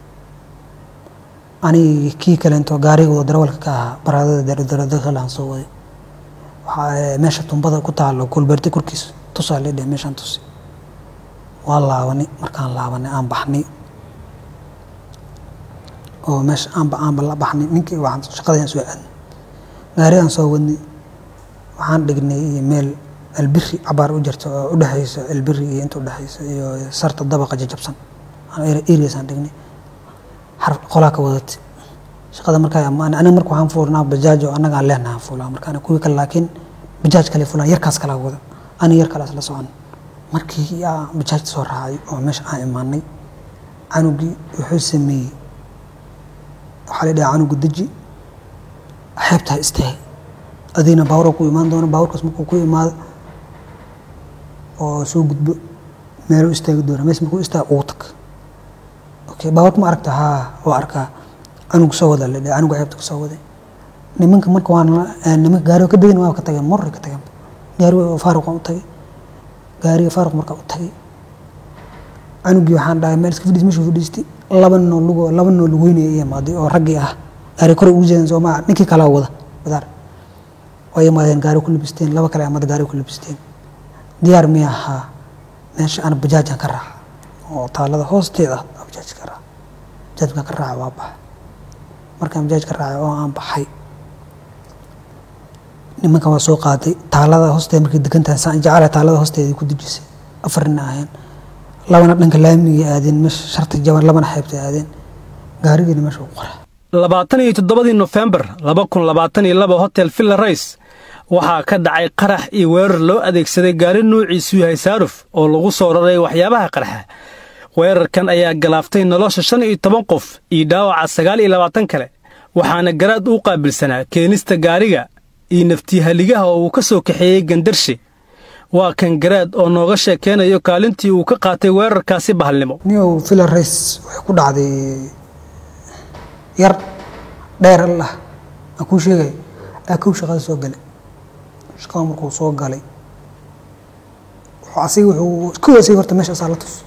anigi kii kalento gaarigooda darawalka ka ahaa baraadada daradakalaan soo waday waxaa meesha tumbada ku taalo kulbeerti korkiis tusaa ledhe meeshaan tusi waa laabanay markaan laabanay aan baxnay oo meesha aanba aanba la baxnay ninkii waxaan shaqadii aan soo aadnay gaari aan soo wadnay waxaan dhignay meel albiri cabaar u jirta oo u dhexaysa albiri iyo inta u dhexaysa iyo sarta dabaqa jajabsan areas aan dhignay xarf qolaa ka wadatay shaqada markaa amaan aniga marka waxaan fuulnaa bajaaj oo annaga aan leenahay aan fuulaa marka aniga kuwii kale laakiin bajaaj kale fulaan yarkaas kala wada aniga yar kale isla socon markii aan bajaajta soo raacay oo meesha aan imaanay canugii wuxuu sameeyey waxaa la dhahaa canuga deji xeebtaa istaag adigna baawura ku imaan doona baawurkaas markuu ku imaado oo soo gudbo meeluu istaagi doona mees markuu istaag ugu tag okay baawurka ma aragta haa waa arkaa canuga soo wada la dhaha canuga xeebta ku soo waday nimanka marka waan nimanka gaariga ka degin waa ka tageen morri ka tageen gaariga faaruq waan u tagay gaariga faaruq markaa u tagay canugii waxaan dhahay meel iska fadhiis meeshu fadhiistay laba noo lugo laba noo lugeynaya i imaaday oo raggii ah gaari kore ugu jeedan soo maa ninkii kalaa wada badaar way imaadeen gaari ku labisteen laba kale amada gaari ku labisteen diyaar mi ahaa meesha aan bajaajaan ka raaca oo taalada hoosteeda ah bajaaj ka raaca bajaajkaan ka raaca waa baxa markaan bajaaj ka raacay oo aan baxay nimanka waa soo qaaday taalada hoosteeda markay degan tahay saan jecela taalada hoosteeda ku dejisay afar nin aheen labana dhanka laamigay aadeen meesha sharta jaban labana xeebtay aadeen gaarigiina meesha u qora labaatan iyo toddobadii nofembar laba kun labaatan iyo laba hotel villa rays waxaa ka dhacay qarax iyo weerar loo adeegsaday gaari nuuciisu yahay saaruf oo lagu soo raray waxyaabaha qarxa weerarkan ayaa galaaftay nolosha shan iyo toban qof iyo dhaawaca sagaal iyo labaatan kale waxaana garaad u qaabilsanaa keenista gaariga iyo naftihaligaha oo uu ka soo kaxeeyey gandarshe waa kan garaad oo nooga sheekeynayo kaalintii uu ka qaatay weerarkaasi bahalnimo niyow villa rays waxay ku dhacday yar dheer allah aan kuu sheegay aa kow shaqada soo galay shaqada markuu soo galay wuxuu asiga wuxuu kow asiga horta meesha asaa la tus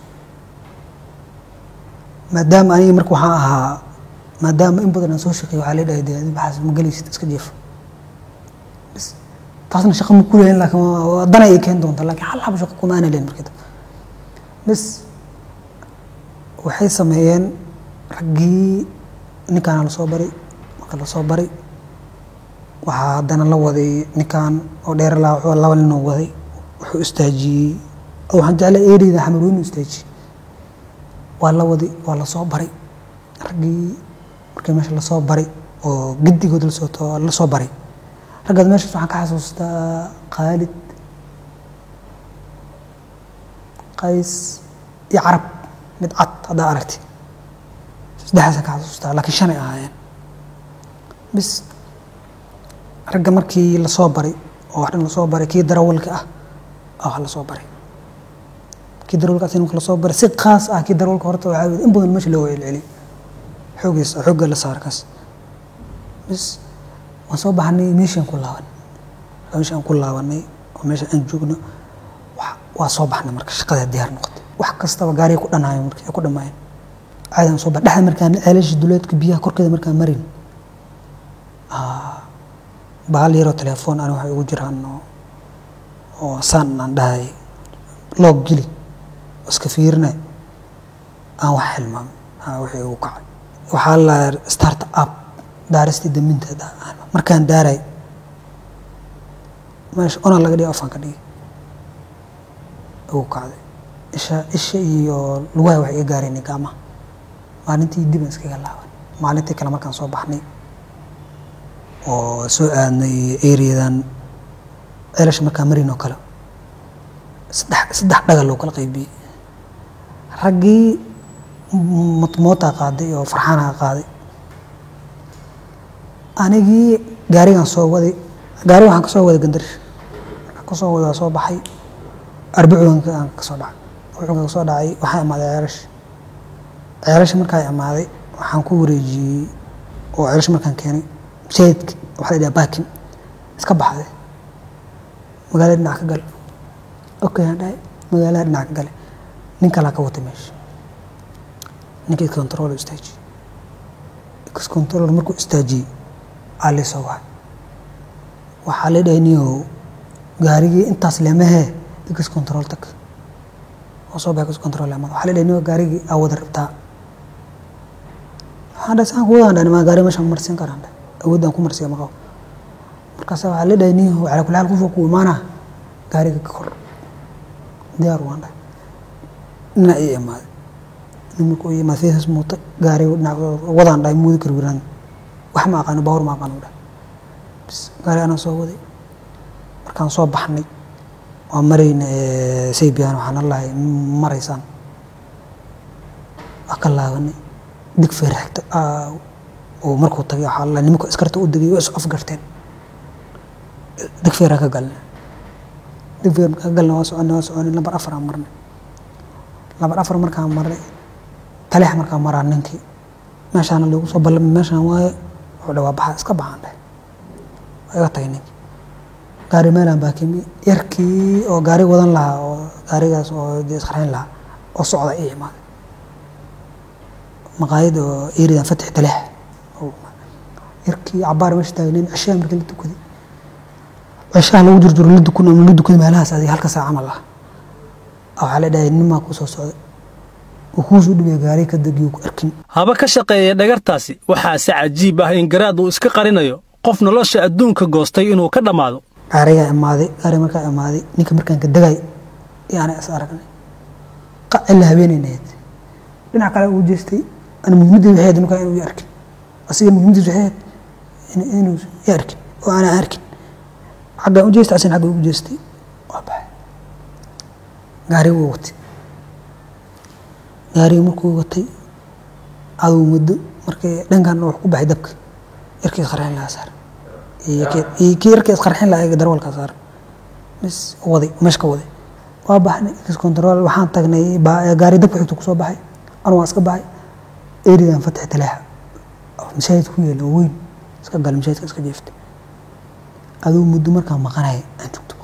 maadaama aniga marka waxaan ahaa maadaama in badan aan soo shaqeey waxaa la dhahay dee adi waxaas ma gelaysid iska jeefo bas taasna shaqa ma kuleyn laakiin dana ay keeni doonta laakiin hal hab shaqa kuma aana leyn markii dambe bas waxay sameeyeen raggii ninkaana lasoo baray marka lasoo baray waxaa haddana la waday ninkan oo dheer laa wuxuu laba ninoo waday wuxuu istaajiyey waxaan jeclay ereyda xamarweynu istaajiyey waa la waday waa lasoo baray raggii markii meesha lasoo baray oo gedigood lasoo lasoo baray raggaas meeshaas waxaan ka xasuustaa khaalid qays iyo carab mid cad haddaa aragti saddexdaasaan ka xasuustaa laakiin shanay ahaayeen bis ragga markii lasoo baray oo wax dhan lasoo baray kii darawalka ah aa wax lasoo baray kii darawalka asina marka lasoo baray si khaas ah kii darawalka horta waxaa weye in badan meesha loo celceliy xoogiis xoogga la saar kaas bis waan soo baxnay meeshaan ku laaban meesha aan ku laabanay oo meesha aan joogno waa soo baxnay marka shaqada diyaar noqotay wax kastaba gaariga ku dhanaayo marka ku dhamaayeen caadaan soo bax dhexda markaan ceelasha duleedka biyaha korkeeda markaan marin bahal yaroo telefoon ani waxay ugu jiraan oo saan aan dhahay loog geli iska fiirinay aan wax xilmaamay wixii ugu kacay waxaa la start up daaristii daminteeda markaan daaray meesha ona laga dhigay afaan ka dhigay ugu kacday isha isha iyo lugaha waxay iga gaareen gacmaha maalintii dib aan iskaga laaban maalintii kale markaan soo baxnay oo soo aadnay areadan ceelasha markaan marin oo kale saddex saddex dhagal loo kala qaybiyey raggii mootaa qaaday oo farxaanaha qaaday anigii gaarigaan soo waday gaari waxaan kasoo waday gandarish markaan kasoo waday waa soo baxay arbacuganka aan kasoo dhacay arbacuganka kasoo dhacay waxaa imaaday ceelasha ceelasha markaa imaaday waxaan ku wareejiyey oo ceelasha markaan keenay masaajidka waxaa la dhaha baakin iska baxday magaalada dhinac ka gale okay aan dhahay magaalada dhinac ka gale nin kalaa ka watay meesha ninka iscontrol istaajiyey iscontrol markuu istaajiyey aa laysoo wacay waxaa la dhahay niyow gaarigii intaas lemahee iscontrol tag oo soo bax iscontrol lemada waxaa la dhahay niyow gaarigii aa wada rabtaa waxaan dhahay saan kuwadaan dhahay maa gaari meeshaan marsin karaan dhahay awoodaan ku marsiya ma qabo markaasa waxaa la dhahay nin calaa kulli xaal qofka ku imaanaa gaariga ka kor diyaar waan dhahay dhinac ii imaaday nin markuu ii imaad feesas muuta gaariga dhinac wadaan dhahay muudi kar wiraan wax ma aqaano baawar ma aqaano dhahay bis gaari anaa soo waday markaan soo baxnay waa marayna saybiyan waxaan allahay maraysaan waa ka laabanay dig feer xigta oo markuu tagay waxaa allahay nimanka iskarta u degay waa is afgarteen dig feeraa ka galnay dig feer markaa ka galnay waa soconay waa soconay lambar afar aan marnay lambar afar markaan marnay taleex markaan maraa ninkii meeshaana lagu soo ballamay meeshaan waaye wuxuu dhawaa baxaa iska baxaan dheh waa iga tagay ninkii gaari meelaan baa kimi yarkii oo gaari wadan lahaa oo gaarigaas oo dee isqarxin lahaa oo socda ii imaaday maqaayad oo eridan fatix taleex yarkii cabaar meesha taagnayn cishaha markii la tukaday cishaha lagu jirjiro la dukun ama la dukaday meelahaas adiga halka saa camal ah waxaa la dhahay nimaa kuu soo socday uu kuusuu dhibaya gaari ka degiyo ku arkin haba ka shaqeeya dhagartaasi waxaa si cajiib ah in garaad uu iska qarinayo qof nolosha adduunka goostay inuu ka dhammaado gaarigaa imaaday gaari markaa imaaday ninka markaan ka degay iyo ana is aragnay qacila habeenaynayd dhinac kale uu jeestay ana muhiimadii waxay ahayd markaa inuu i arkin asiga muhiimadiis waxay ahayd inuu i arkin oo aanaa arkin xaggaan u jeestay asina xagga ugu jeestay waa baxay gaariga wuu watay gaariga markuu watay aduu muddo markii dhankan wax ku baxay dabka yarkii isqarxin lahaa saar kii yarkii isqarxin lahaa darwalkaa saar bis waday meesha ka waday waa baxnay ex control waxaan tagnay gaari dabka xigta kusoo baxay anu waa iska baxay eridan fatix taleexa masaajid ku yeela oo weyn iska gal masaajidka iska jeeftay aduu muddo markaan maqanaya aan joogto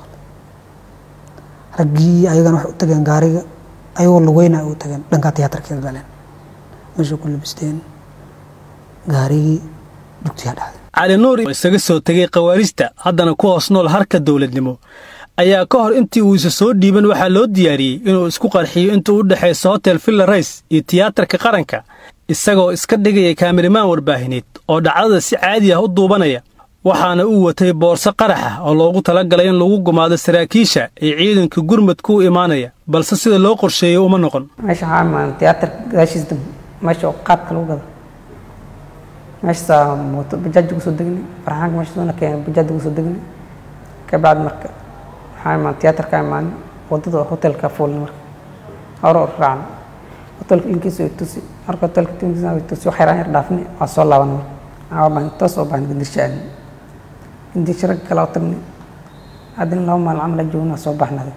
raggii ayagana waxay u tageen gaariga ayagoo lugeyna u tageen dhankaa tiyaatarka ka galeen meesha ku labisteen gaarigii dugtiyaa dhacday cali nuur oo isaga soo tegay khawaarijta haddana ku hoos nool harka dowladnimo ayaa ka hor intii uu isa soo dhiiban waxaa loo diyaariyey inuu isku qarxiyo inta u dhexaysa hotel villa rays iyo tiyaatarka qaranka isagoo iska dhigaya kaamirimaan warbaahineed oo dhacdada si caadi ah u duubanaya waxaana uu watay boorso qarax ah oo loogu talagalay in lagu gumaado saraakiisha ee ciidanka gurmadku u imaanaya balse sida loo qorsheeyey uma noqon meesha waxaa imaan tiyaatarka gadaashiis dambe meesha oo qaadka lagu gado meeshaasaa mooto bajaaj ugu soo degnay farxaanka meesha soona keenay bajaaj ugu soo degnay kabacdi marka waxaa imaan tiyaatarka imaanay wadada hotelka fuulnay marka hore u raacnay hotelka linkiisa way tusi marka hotelka linkiisa way tusi wax yaraan yar dhaafnay waa soo laaban marka waxaa baan toos oo baan gandirsha aadnay gandirsha ragga kale oo tagnay haddana laba maalin camal joogna soo baxnay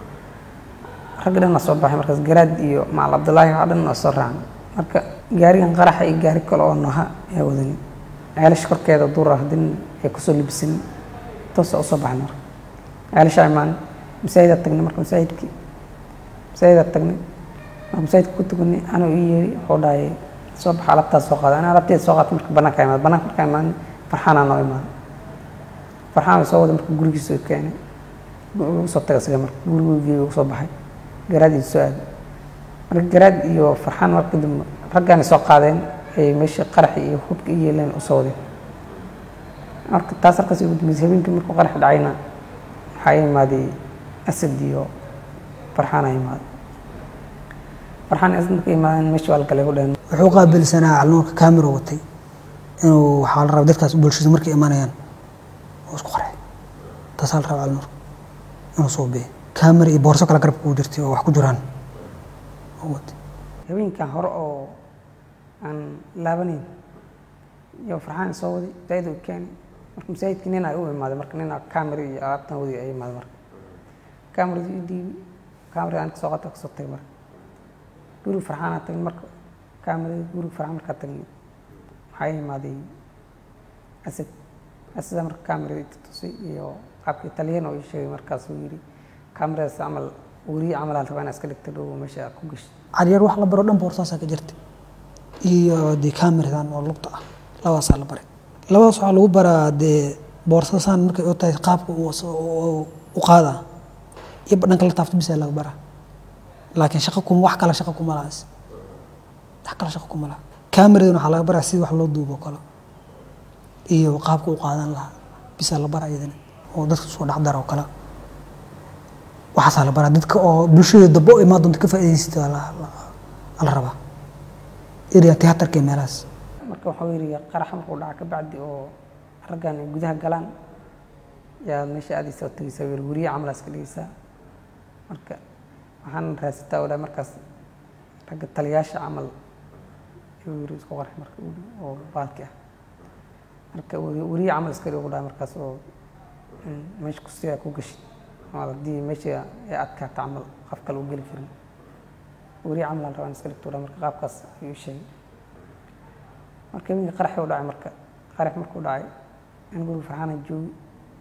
ragga dhan waa soo baxay markaas garaad iyo macal cabdulaahi waxaa dhan waa soo raacnay marka gaarigan qaraxa iyo gaari kale oo nooha ayaa wadanay ceelasha korkeeda duur ah hadin ay kusoo libisanay toosa usoo baxnay marka ceelasha imaan masaajidaa tagnay marka masaajidkii masaajidaa tagnay marka masaajidka ku tukanay anuu ii yeeri wuxuu dhahay soo baxa alabtaas soo qaada ana alabteeda soo qaata marka banaanka imaad banaanka markaa imaan farxaanaa noo imaaday farxaan way soo waday marka gurigiisa keenay usoo tagay isaga marka gurigii ugu soo baxay garaad iyo soo aaday marka garaad iyo farxaan marka dambe raggaani soo qaadeen ay meeshii qaraxi iyo hubka i yeeleen usoo wadeen marka taas halkaas ugu dambeysay habeenkii markuu qarax dhacayna waxaa imaaday asad iyo farxaan a imaaday farxaan asad marka imaadeen meeshii waa la galay ku dhaheen wuxuu qaabilsanaa calnuurka kaamiro watay inuu waxaa la rabaa dadkaas bulshada markay imanayaan oo isku qarxay taasaa la rabaa calnuurka inuu soo biyo kaamiro iyo boorso kale garabka ugu jirtay oo wax ku jiraan oo watay habeenkan hore oo aan laabanayn iyo farxaan soo waday zaid u keenay marka masaajidka nin ay u imaaday marka nin kaamira iyo alaabtan wadi ay imaaday marka kaamirada i dhiibi kaamirada aan kasoo qaata kasoo tagay marka guriga farxaan aan tagnay marka kaamirada guriga farxaan markaa tagnay waxaa imaaday asad asada marka kaamirada tusay iyo qaabka italyan oo ii sheegay markaas uu yidhi kaamiradaas camal weriye camal aan rabaa inaa iska dhigta dhow meesha ku gashay caliyar wax la baro dhan boorsaasaa ka jirta iyo dee kaamiradan oo lugta ah labadaasaa la baray labadaas waxaa lagu baraa dee boorsasaan markay u tahay qaabka u qaadaa iyo dhanka la taafto bisaa laga baraa laakiin shaqo kuma wax kale shaqo kuma lahaas wax kale shaqo kuma laha kaamiradan waxaa laga baraa sida wax loo duubo kale iyo qaabka u qaadan lahaa bisaa la bara iyadana oo dadka soo dhacdara oo kale waxaasaa la baraa dadka oo bulshada dambe oo imaan doonta ka faa'iidaysta la rabaa area theaterka iyo meelahaas marka waxuu yidhi qarax markuu dhaca ka bacdi oo raggan ay gudaha galaan yaa meesha aadaysa oo tegeysaa weer weriye camalaas ka dhigeysaa marka waxaan raadsataa oo dhahay markaas ragga taliyaasha camal ayuu yiri isku qarxay marka oo baalki ah marka weriye camal iska dhigo dhahay markaas oo meesha kusiyaa ku gashid ama haddii meesha ay adkaato camal qof kale u geli karin weriye camal aan rabaan iska dhigto dhahay marka qaabkaas ayuu sheegay marka wiilka qaraxii u dhacay marka qarax markuu dhacay in guriga farxaana joogi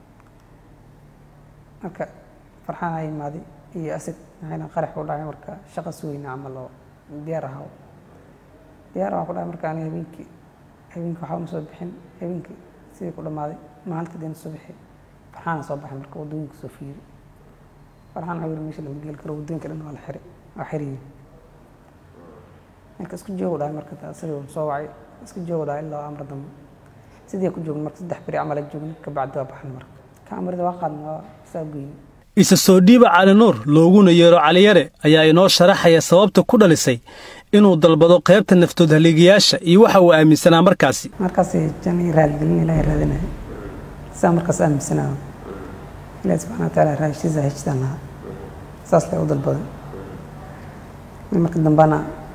marka farxaan a imaaday iyo asad maxayna qarax u dhacay marka shaqa sugeyna camal oo diyaar ahaa diyaar waxaa ku dhacay marka aniga habeenkii habeenkii waxba ma soo bixin habeenkii sidii ku dhammaaday maalinta dina soo bixi farxaana soo baxay marka waddooyinka soo fiiri farxaan waxaa yiri meesha lama geli karo waddooyinka dhan waa la xiray waa xiriyin marka isku joogu dhahay marka asaga soo wacay isku joogu dhahay ilaa amar dambe sidii ku joogna marka saddex beri camal joogna kabacdi waa baxan marka kaamirada waa qaadna waa saa goyni isa soo dhiiba cali nuur looguna yeero caliyare ayaa inoo sharaxaya sababta ku dhalisay inuu dalbado qaybta naftood haliigayaasha iyo waxa uu aaminsanaa markaasi markaas jani raaligelin ilaahay raadinaya saa markaas aaminsanaa ilaahi subxana wa taala raashiisa heshtaan lahaa saas lay u dalbadan marka dambana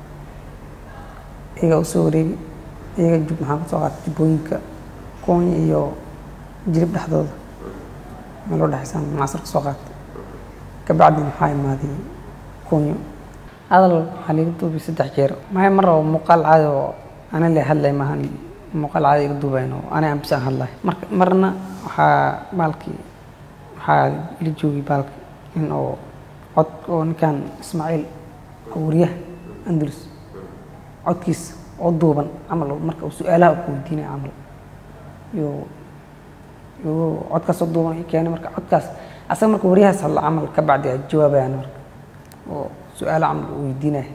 iyaga usoo wareegi iyaga jub maxaa kasoo qaatay jubbooyinka koonya iyo jirib dhexdooda meel u dhexaysaan macasar kasoo qaatay kabacdina waxaa imaaday koonyo hadal waxaa liiga duubay saddex jeer maya mar oo muuqaal caadi oo ana le hadlay maahan muuqaal caadi iga duubayn oo ana ambis aan hadlay marka marna waxaa baalkii waxaa ila joogay baalki in oo cod oo ninkan ismaaciil oo wariyaha andalus codkiisa oo duuban camal marka uu su-aalaha ku weydiinaya camal iyo iyo codkaas oo duuban keenay marka codkaas asaga marka wariyahaas hadla camal ka bacdi ay jawaabayaan marka oo su-aalo camal uu weydiinaya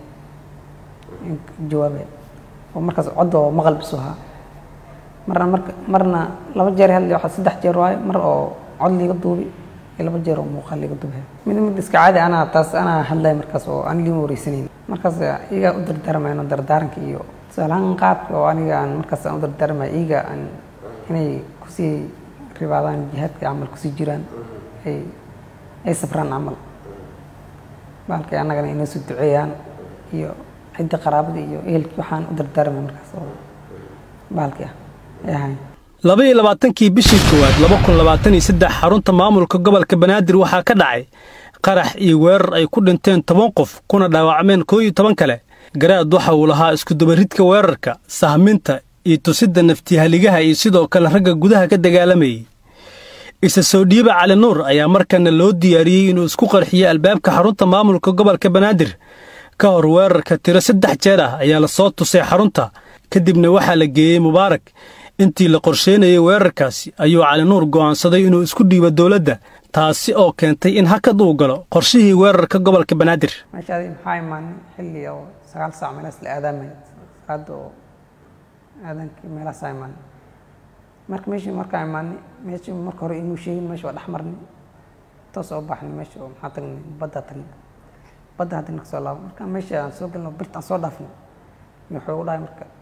jawaabaya oo markaas cod oo maqal bisu ahaa marna marka marna laba jeer hadlay waxaa saddex jeer waaye mar oo cod liiga duubi iyo laba jeer oo muuqaal liiga duubay mid mid iska caadi anaa taas anaa hadlay markaas oo aan liima wareysanayn markaas iyagaa u dardaarmayno dardaaranka iyo tusaalahaan qaabka oo aniga aan markaas aan u dardaarmay iyaga aan inay kusii ribaadaan jihaadka camal kusii jiraan ay ay safraan camal baalkay annagana inoo soo duceeyaan iyo cidda qaraabada iyo ehelkii waxaan u dardaarmay markaas oo baalkii ah ay ahayn laba iyo labaatankii bishii koowaad laba kun labaatan iyo saddex xarunta maamulka gobolka banaadir waxaa ka dhacay qarax iyo weerar ay ku dhinteen toban qof kuna dhaawacmeen koo iyo toban kale garaad waxa uu lahaa iskudabaridka weerarka sahminta iyo tusidda naftihaligaha iyo sidoo kale ragga gudaha ka dagaalamayay isa soo dhiiba cali nuur ayaa markana loo diyaariyey inuu isku qarxiyo albaabka xarunta maamulka gobolka banaadir ka hor weerarka tiro saddex jeer ah ayaa la soo tusay xarunta kadibna waxaa la geeyey mubaarak intii la qorsheynayay weerarkaasi ayuu cali nuur go'aansaday inuu isku dhiibo dowladda taasi oo keentay in hakad uu galo qorshihii weerarka gobolka banaadir meeshaadi maxaa imaanay xilli oo sagaal saac meelahaas la aadaamaya salaada oo aadaankii meelahaasaa imaanay marka meeshii markaa imaanay meeshii marka hore inuu sheegin meesha waa dhex marnay toos oo baxnay meesha oo maxaa tagnay baddaa tagnay badda haddii na kasoo laabo marka meesha aan soo galno birta aan soo dhaafnay wuxuu u dhahay marka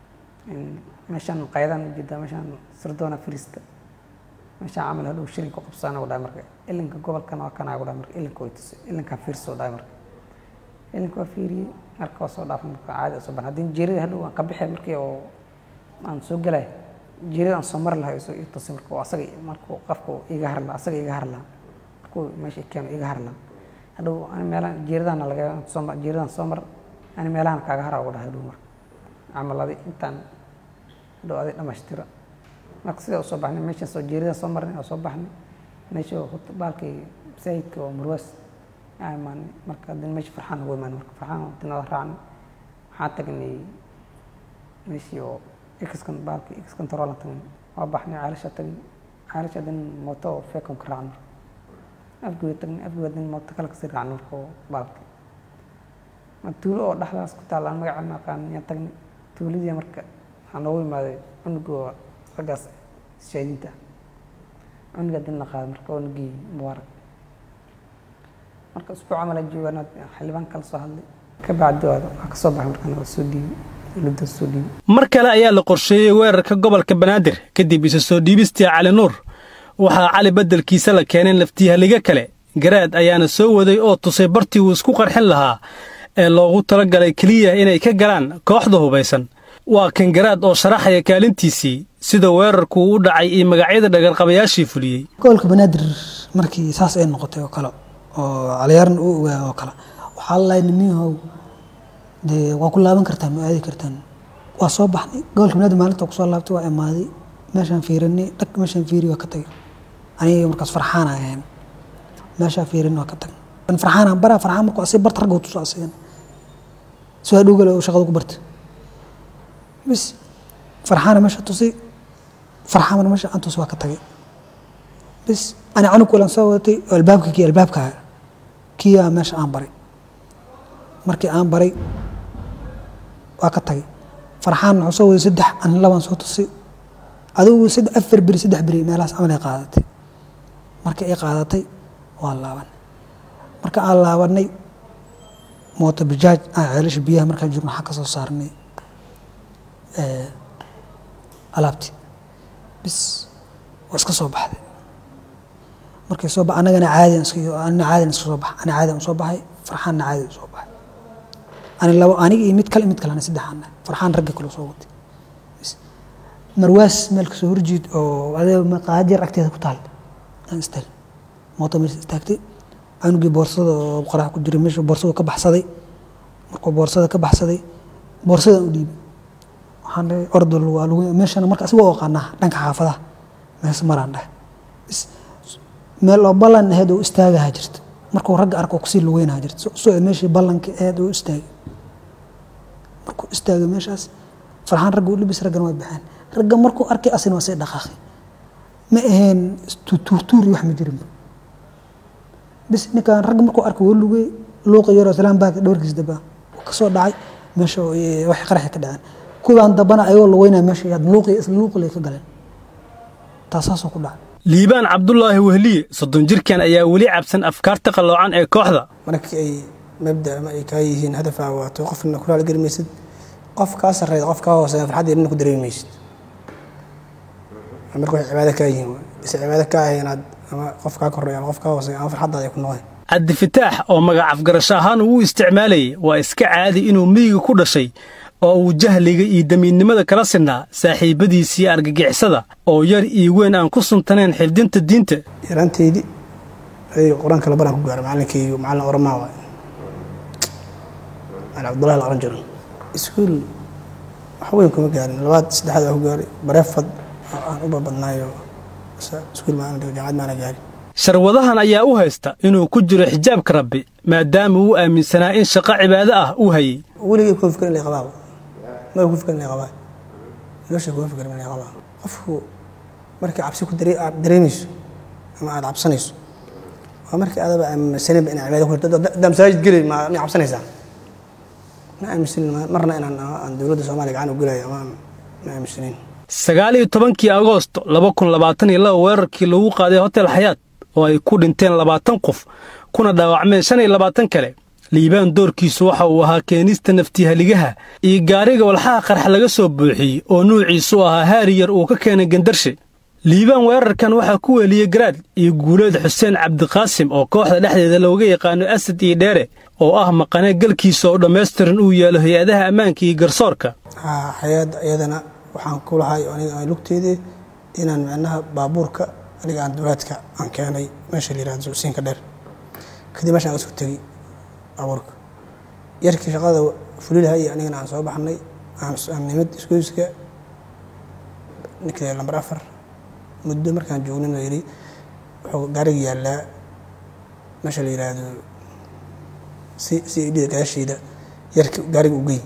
meeshaan qaydaan ujeedaa meeshaan sirdoona firiista meeshaan camal hadhow shilin ku qabsaana u dhahay marka ilinka gobolkana waa kanaa u dhahay marka ilinka way tusay ilinkaan fiirsa u dhahay marka ilinka waa fiiriyey marka waa soo dhaafay marka caadi soo ban haddii jeerida hadhow aan ka bixi markii oo aan soo galay jeerida aan soo mari lahay soo ii tusay marka asaga markuu qofku iga har lahaa asaga iga har lahaa markuu meesha keeno iga har lahaa hadhow ani meelahan jeeridana laga soo mar jeeridan soo mar ani meelahan kaaga hara ugu dhahay hadhow marka camaladi intaan hadhow aday dhamaystira marka sidaa usoo baxnay meeshaan soo jeerida soo marnay oo soo baxnay meesha baalkii masaajidka oo marwaas aa imaanay marka haddana meesha farxaan ugu imaanay marka farxaan dinada raacnay waxaan tagnay meeshii oo exkan baalkii ex controlan tagnay waa baxnay caalasha tagnay caalasha haddana mooto oo feekon ka raacnay afgoya tagnay afgoya haddana mooto kale kasii raacnay marka oo baalkii tuulo oo dhexdaas ku taalla aan magaceena aqaan yaan tagnay tuuladii marka waxaa noogu imaaday cunugoo raggaas shahiidinta cunuga din la qaaday marka cunugii mubaarak marka isbuuc camal aan joogaan xildhibaan kala soo hadlay ka bacdi waa waa ka soo baxay markaan waa soo dhiibay dowladda soo dhiibay mar kale ayaa la qorsheeyey weerarka gobolka banaadir kadib isa soo dhiibistii cali nuur waxaa cali beddelkiisa la keeneen laftihaliga kale garaad ayaana soo waday oo tusay bartii uu isku qarxin lahaa ee loogu tala galay keliya inay ka galaan kooxda hubaysan waa kan garaad oo sharaxaya kaalintiisii sida weerarku u dhacay iyo magacyada dhagarqabayaashii fuliyey gobolka banaadir markii saas ay noqotay oo kale oo caliyaaran uu ogaa oo kale waxaa lalahay nimiyahow dee waa ku laaban kartaan ma aadi kartaan waa soo baxnay gobolka banaadir maalinta kusoo laabtay waa imaaday meeshaan fiirinay dhag meeshaan fiiri waa ka tagay aniga markaas farxaan ahayn meeshaa fiirin waa ka tagay farxaan baraa farxaan markuu asii barta ragga tuso asigan soo dhowgale oo shaqada ku barta bis farxaana meesha tusay farxaamana meesha aan tus waa ka tagay bis ani canug walan soo wadatay oo albaabka kii albaabka kiyaa meesha aan baray markii aan baray waa ka tagay farxaan wuxuu soo waday saddex ani labaan soo tusay adigu saddex afar beri saddex beri meelahaas camal ay qaadatay markii ay qaadatay waa laaban marka aan laabanay mooto bajaaj aan ceelasha biyaha markaan joogno waxaa ka soo saarnay alaabtii bis waa iska soo baxday markay soo ba anagana caadian anina caadian iska soo baxa ani caadian usoo baxay farxaanna caadi usoo baxay ani labo aniga iyo mid kale mid kalena saddexaana farxaan ragga kale soo watay bis marwaas meel kasoo horjeed oo adee qaajir agteeda ku taal aan istaal mooto meesha istaagtay canugii boorsada oo qorax ku jiray meesha boorsada ka baxsaday markuu boorsada ka baxsaday boorsadan u dhiibay waxaan dhahay ordol waa lagu meeshana marka asiga aqaanaa dhanka xaafadaha mees maraan dhahay bis meel oo ballan aheyd oo istaagaha jirta markuu ragga arko kusii lugeynaha jirta soo meeshii ballanka aheyd oo istaagay markuu istaagay meeshaas farxaan ragga u libis raggana way baxeen ragga markuu arkay asina waa sii dhaqaaqay ma aheen tuurtuur iyo wax ma jirinba bis ninkaan ragga markuu arkay waa lugey luuqa yaroo salaan baaka dhowrkiis daba ka soo dhacay meesha wax qaraxi ka dhaceen kuwaan dambana ayagoo lugeynaya meesha yaad luuqi isla luuqilay ka galeen taasaasoo ku dhacay liibaan cabdulaahi wehliye soddon jirkan ayaa weli cabsan afkaarta qalloocan ee kooxda markii ay mabda ama ay kaa yihiin hadafaa waato qofna kulaal geli maysid qof kaa sarreeya qof kaa hooseeya farxadda nina ku dareemi maysid marka waxay cibaado kaa yihiin ise cibaado kaa ahay inaad ama qof kaa korreeya ama qof kaa hooseeya ama farxaddaada ay ku noqdeen cabdifataax oo magac afgarasho ahaan uu u isticmaalayay waa iska caadi inuu miyiga ku dhashay oo uu jahliga iyo damiidnimada kala sinaa saaxiibbadiisii argagixisada oo yar iyo weyn aan ku suntanayn xifdinta diinta yaraanteydii adiga qur-aanka la baraan ku gaaray macalinkaygu macallin oramaa waay macallin cabdullahi la oran jiro iskuul wax weyn kuma gaarin labaad saddexaad waa ku gaaray bareefad aan u babadnaayo iskuul maana dhigo jaamacad maana gaarin sharwadahan ayaa u haysta inuu ku jiro xijaabka rabbi maadaama uu aaminsanaa in shaqo cibaado ah uu hayay weligay kuma fikrin inay qabaa ma ku fikrin inay qabaa nolosha kuma fikrin inay qabaa qofku markii cabsi ku dareemayso ama aad cabsanayso waa markii adaba aaminsaninba inaa cibaado ku jirto haddaa masaajid gelay ma ma cabsanaysaa ma aaminsanin marna inaan aan dowladda soomaaliya gacan u gelayo ama ma aaminsanin sagaal iyo tobankii agoosto laba kun labaatan iyo laba weerarkii lagu qaaday hotel xayaat oo ay ku dhinteen labaatan qof kuna dhaawacmeen shan iyo labaatan kale liibaan doorkiisu waxa uu ahaa keenista naftihaligaha iyo gaariga walxaha qarxa laga soo buuxiyey oo nuuciisu ahaa haari yar uu ka keenay gandarshe liibaan weerarkan waxaa ku weeliyey garaad iyo guuleed xuseen cabdiqaasim oo kooxda dhexdeeda looga yaqaano asad iyo dheere oo ah maqane galkiisa oo dhammaystiran uu yaalo hay-adaha ammaanka iyo garsoorka hay-adda iyadana waxaan ku lahay aniga lugteedii inaan micnaha baabuurka aniga aan dowlaadka aan keenay meesha la yirahdo suusiinka dheer kadib meeshaan aan isku tegey baabuurka yarkii shaqada fulilaha iyo anigana aan soo baxnay aan nimid isgoyska ninkii lambar afar muddo markaan joognin la yidhi wuxuu gaariga yaallaa meesha la yidhaahdo si si idhida gadaasheeda yarki gaariga ugey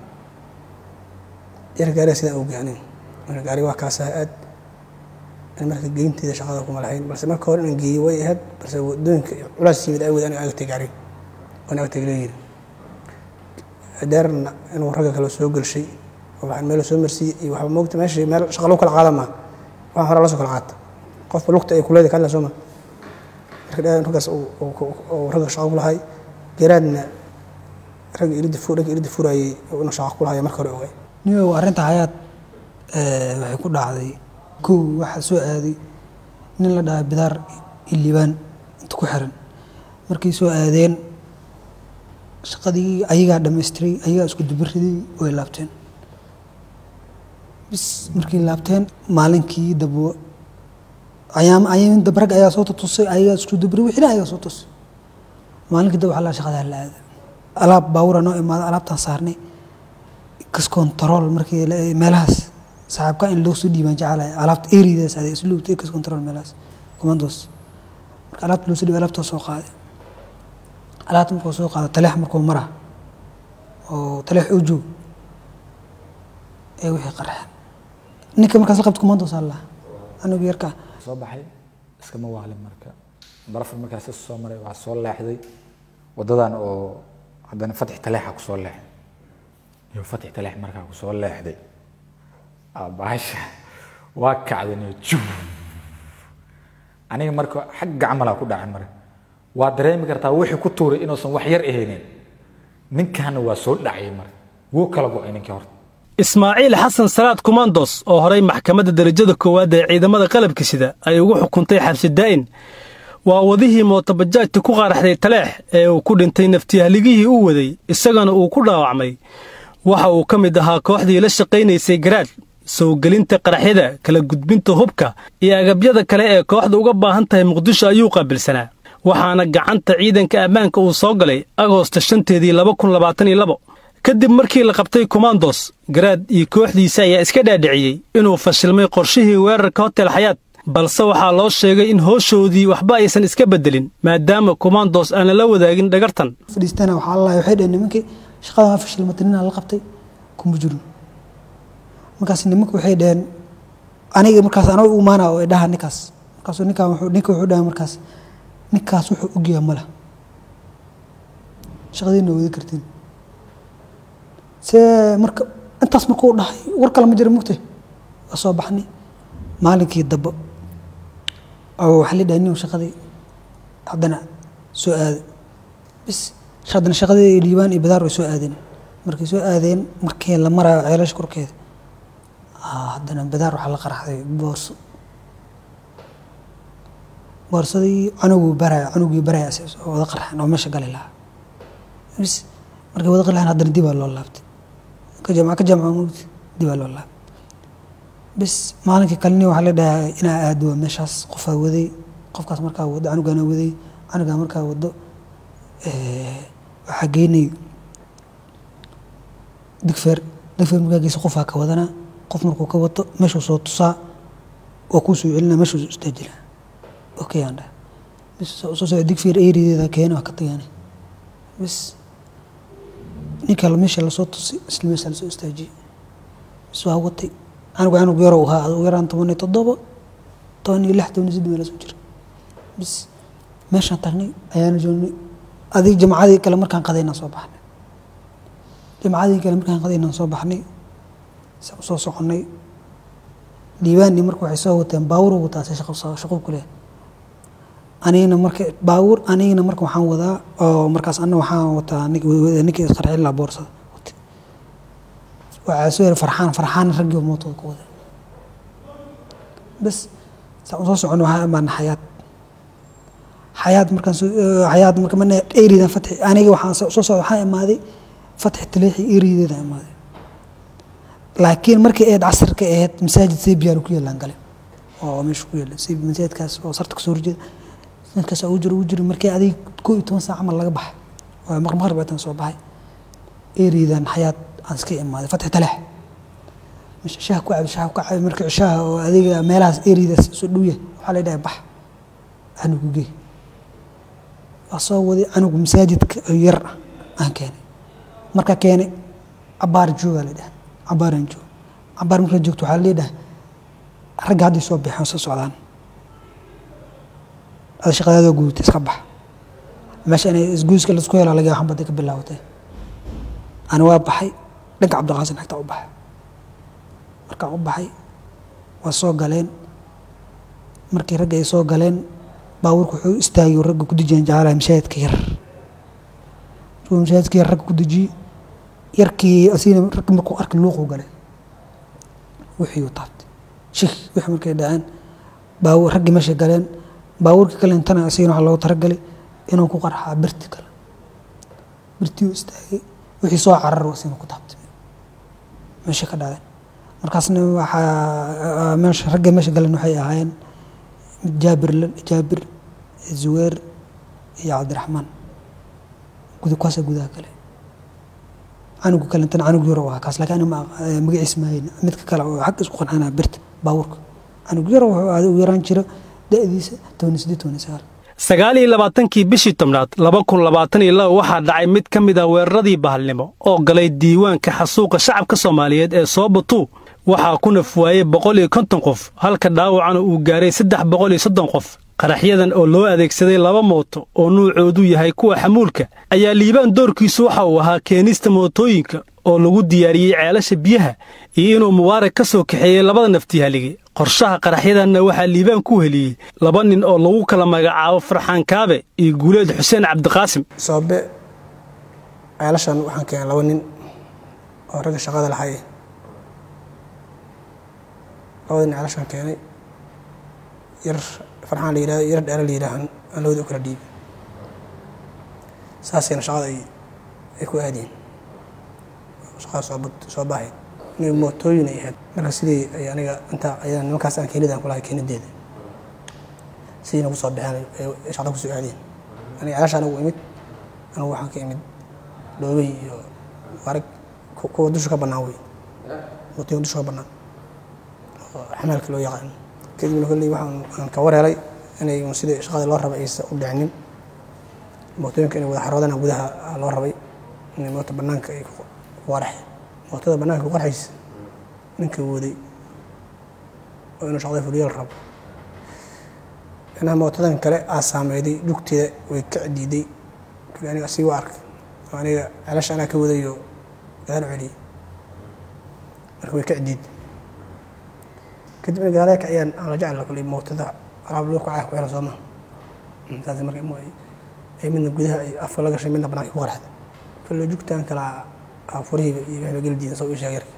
yar gaariga sidaan ugey aniga marka gaariga waa kaasaa aad an marka geynteeda shaqada kuma lahayn balse marka hore inaan geeyey way ahayd balse wadooyinka culaas yimid awgeed aniga agtay gaariga waan agtay leeyihi deerna inuu ragga kale soo gelshay oo waxaan meel soo marsiiyey iyo waxba moogta meesha meel shaqa lagu kala qaada maa waxaan hore la soo kala qaata qofba lugta ay kuleeda ka hadla soo ma marka dheer raggaas uu- uu- uu ragga shaqa ku lahay garaadna ragga ilida fu ragga ilida furayay inuu shaqa ku lahay marka hore ogaay niyow arrinta hayaad eh, waxay ku dhacday kow waxaa soo aaday nin la dhahay bidaar iyo liibaan inta ku xiran markay soo aadeen shaqadii ayagaa dhammaystiray ayagaa isku dubariday way laabteen bis markay laabteen maalinkii dabo ayaam ayaam dab rag ayaa soo tutusay ayagaa isku dubariy wixina ayagaa soo tusay maalinkii dab waxaa la shaqadaa la aada alaab baawura noo imaada alaabtaan saarnay kas control markii la- meelahaas saaxiibka in loo soo dhiibaan jecelahay alaabta eridaas aday isluubta kas control meelahaas commandos marka alaabta loo soo dhiibay alaabta soo qaaday alaabta markuu soo qaado taleex markuu mara oo taleex u joog ee wixii qarxeen ninka markaas la qabta commandos allah anigu yarkaa soo baxay iskama waalin marka barafur markaas isu soo maray waxaa soo leexday wadadan oo haddana fatix taleexa ku soo leexday iyo fatix taleex markaa ku soo leexday aa bahasha waa kacdan iyo jum aniga marka xagga camalaa ku dhacay marka waa dareemi kartaa wixii ku tuuray inuusan wax yar ahaynin ninkaana waa soo dhacay marka wuu kala go'ay ninkii horta ismaaciil xasan salaad kumandos oo horay maxkamadda derajada koowaad ee ciidamada qalabka sida ay ugu xukuntay xabsi daa'in waa wadihii mootobajaajta ku qaaraxday taleex ee uu ku dhintay naftiyahaligihii uu waday isagana uu ku dhaawacmay waxa uu ka mid ahaa kooxdii la shaqaynaysay garaad soo gelinta qaraxyada kala gudbinta hubka iyo agabyada kale ee kooxda uga baahan tahay muqdisho ayuu qaabilsanaa waxaana gacanta ciidanka ammaanka uu soo galay agoosta shanteedii laba kun labaatan iyo labo kadib markii la qabtay komandos garaad iyo kooxdiisa ayaa iska dhaadhiciyey inuu fashilmay qorshihii weerarka hotel xayaad balse waxaa loo sheegay in hooshoodii waxba aysan iska beddelin maadaama komandos aan lala wadaagin dhagartan fadhiistana waxaa la waxay dhaheen nimankii shaqada waa fashilmatay ninaa la qabtay kuma jirin markaas nimanka waxay dhaheen aniga markaas anaa u imaana oo dhaha ninkaas markaasuu ninkaan wuxuu ninka wuxuu dhaha markaas ninkaas wuxuu ogyahay mala shaqadiina wadi kartiin see marka intaas markuu dhahay war kale ma jira mugtay waa soo baxnay maalinkii dambe oo waxaa la dhahay nin shaqadii haddana soo aaday bis haddana shaqadii liibaan iyo badaar way soo aadeen markay soo aadeen markii la marayo ceelasha korkeeda aa, haddana badaar waxaa la qaraxday boorso boorsadii canuguu baraya canugii baraya isaga oo wada qarxeen oo meesha gali lahaa bis markay wada qali lahayn haddana dibaa loo laabtay ka jamca ka jamca mugti dibaa loo laabtay bis maalinkii kaleni waxaa la dhahaa inaa aado waa meeshaas qofaa waday qofkaas markaa wado canugaana waday canugaa markaa wado eh, waxaa geynay digfeer digfeer markaa geysa qofaa ka wadanaa qof markuu ka wato meeshuu soo tusaa waa kuu soo celinaa meeshuu soo istaajinaa okay aan dhaha bis soo soo digfeer eerideeda keena waa ka tagaana bis ninka meesha lasoo tusi isla meesha lasoo istaajiyey bis waa watay anigu anug yaro u ahaa ugu yaraan toban iyo toddoba toban iyo lix toban iyo siddeed meel soo jira bis meeshaan tagnay ayaana joognay adig jamacadii kale markaan qadaynaan soo baxnay jamacadii kale markaan qadaynaan soo baxnay saan usoo soconnay liibaani marka waxay soo wateen baawur wataa se shaqo shaqo ku leh anigana marka baawur anigana marka waxaan wadaa oo markaas anna waxaan wataa ninkii isqarxin lahaa boorsada waxaa soo yiri farxaan farxaan raggii mootoda ku wada bas saan usoo soconay waxaan imaana xayaad xayaad markaan soo xayaad marka mana eridan fatxi aniga waxaan soo socda waxaan imaaday fatxi taleexi erideeda imaaday laakiin markii eed casarka ahayd masaajid sebiyaal ku yaalaan gale oo meesha ku yaala sebi masaajidkaas oo sarta kasoo horjeeda dadkaas ugu jiro ugu jiro markii adig koo iyo toban saac camal laga baxay oo maqmaqrib baataan soo baxay eridan xayaad aan iska imaaday fatxi taleex meesha shaha ku cabi shaha ku cabi markii cishaha oo adiga meelahaas eridaas soo dhowya waxaa la dhahay bax canugu gey waa soo waday canugu masaajidka oo yar ah aan keenay marka keenay cabaar joogaa la dhahay cabaaraan joogo cabaar markaa joogto waxaa leedhahay ragga hadday soo baxeen soo socdaan ada shaqadaadoo guudata iska bax meesha inay isguuska laisku helo laga waxan baday ka bilaabatay ani waa baxay dhanka cabdiqaasin xigtaa u baxay markaan u baxay waa soo galeen markii ragga ay soo galeen baabuurka wuxuu istaagay oo ragga ku dejiyeen jacalaha mashaahidka yar markuu mashaahidka yar ragga ku dejiyey yarkii asigana ragga markuu arkay luuquu galay wixii uu taabtay shik wixii markay dhaceen baabuur raggii meeshay galeen baabuurkii kale intana asigana waxaa loogu talagalay inuu ku qarxaa birti kale birtii uu istaagay wixii soo carar asigana ku taabtay meesha ka dhaceen markaasna waxaa meesha ragga meesha galeen waxay ahaayeen jaabir jaabir zuweer iyo cabdiraxmaan guda kuwaasa gudaha gale canugu kale intana canug yaro waa kaas laakiin ma magaciis maahayn midka kale oo xagga isku qancanaa birta baabuurka canug yaro wuxuu aada u yaraan jira da-diisa toban sideed toban sagaal sagaal iyo labaatankii bishii tobnaad laba kun labaatan iyo laba waxaa dhacay mid ka mid ah weeraradii bahalnimo oo galay diiwaanka xasuuqa shacabka soomaaliyeed ee soobatuu waxaa ku naf waayey boqol iyo konton qof halka dhaawacana uu gaaray saddex boqol iyo soddon qof qaraxyadan oo loo adeegsaday laba mooto oo nuucoodu yahay kuwa xamuulka ayaa liibaan doorkiisu waxa uu ahaa keenista mootooyinka oo lagu diyaariyey ceelasha biyaha iyo inuu mubaarak ka soo kaxeeyey labada naftihalige qorshaha qaraxyadanna waxaa liibaan ku heliyey laba nin oo lagu kala magacaabo farxaan kaabe iyo guuleed xuseen cabdiqaasim soobe ceelashan waxaan keenay laba nin oo ragga shaqada lahay labada nin ceelashan keenay yar farxaan la yidhahdo yar dheera la yidhaahan aan labada u kala dhiibin saasayna shaqada ay ay ku aadeen shaqada soo soo baahayd inay mootooyin ay ahayd marka sidii ay aniga inta ayada nimankaas aan keenidaan kulahay keenideeda sidiina ku soo baxeen ay shaqada kusoo aadeen aniga ceelasha anigu imid anigu waxaan ka imid dhoobey iyo arag kuwa dusha ka bannaan wey mootooyin dusha ka bannaan oo xamaalka loo yaqaano kadibna kolley waxaan ka war helay inay sidii shaqadii loo rabay aysan u dhicinin mootooyinka inay wada xaroodana gudaha loo rabay inay moota bannaanka ay ku qaraxeen mootada bannaanka ku qarxaysa ninka waday oo inuu shaqada fuliyo la rabo inaha mootadan kale aa saameyday jugteeda way ka diiday kale aniga asii waa arkay oo aniga celasha anaa ka wadayo gadaal celiyey marka way ka diiday kadibna gaalaya kaciyaan aan la jecla kuley mootada alaab loo kacaya ku xiran sooma saas marka ay midna gudaha ay afka la gashay midna banaanka ku qarxday kale jugtaan kala furihiiba iyo waxba geli diidan soo ii sheegay yarka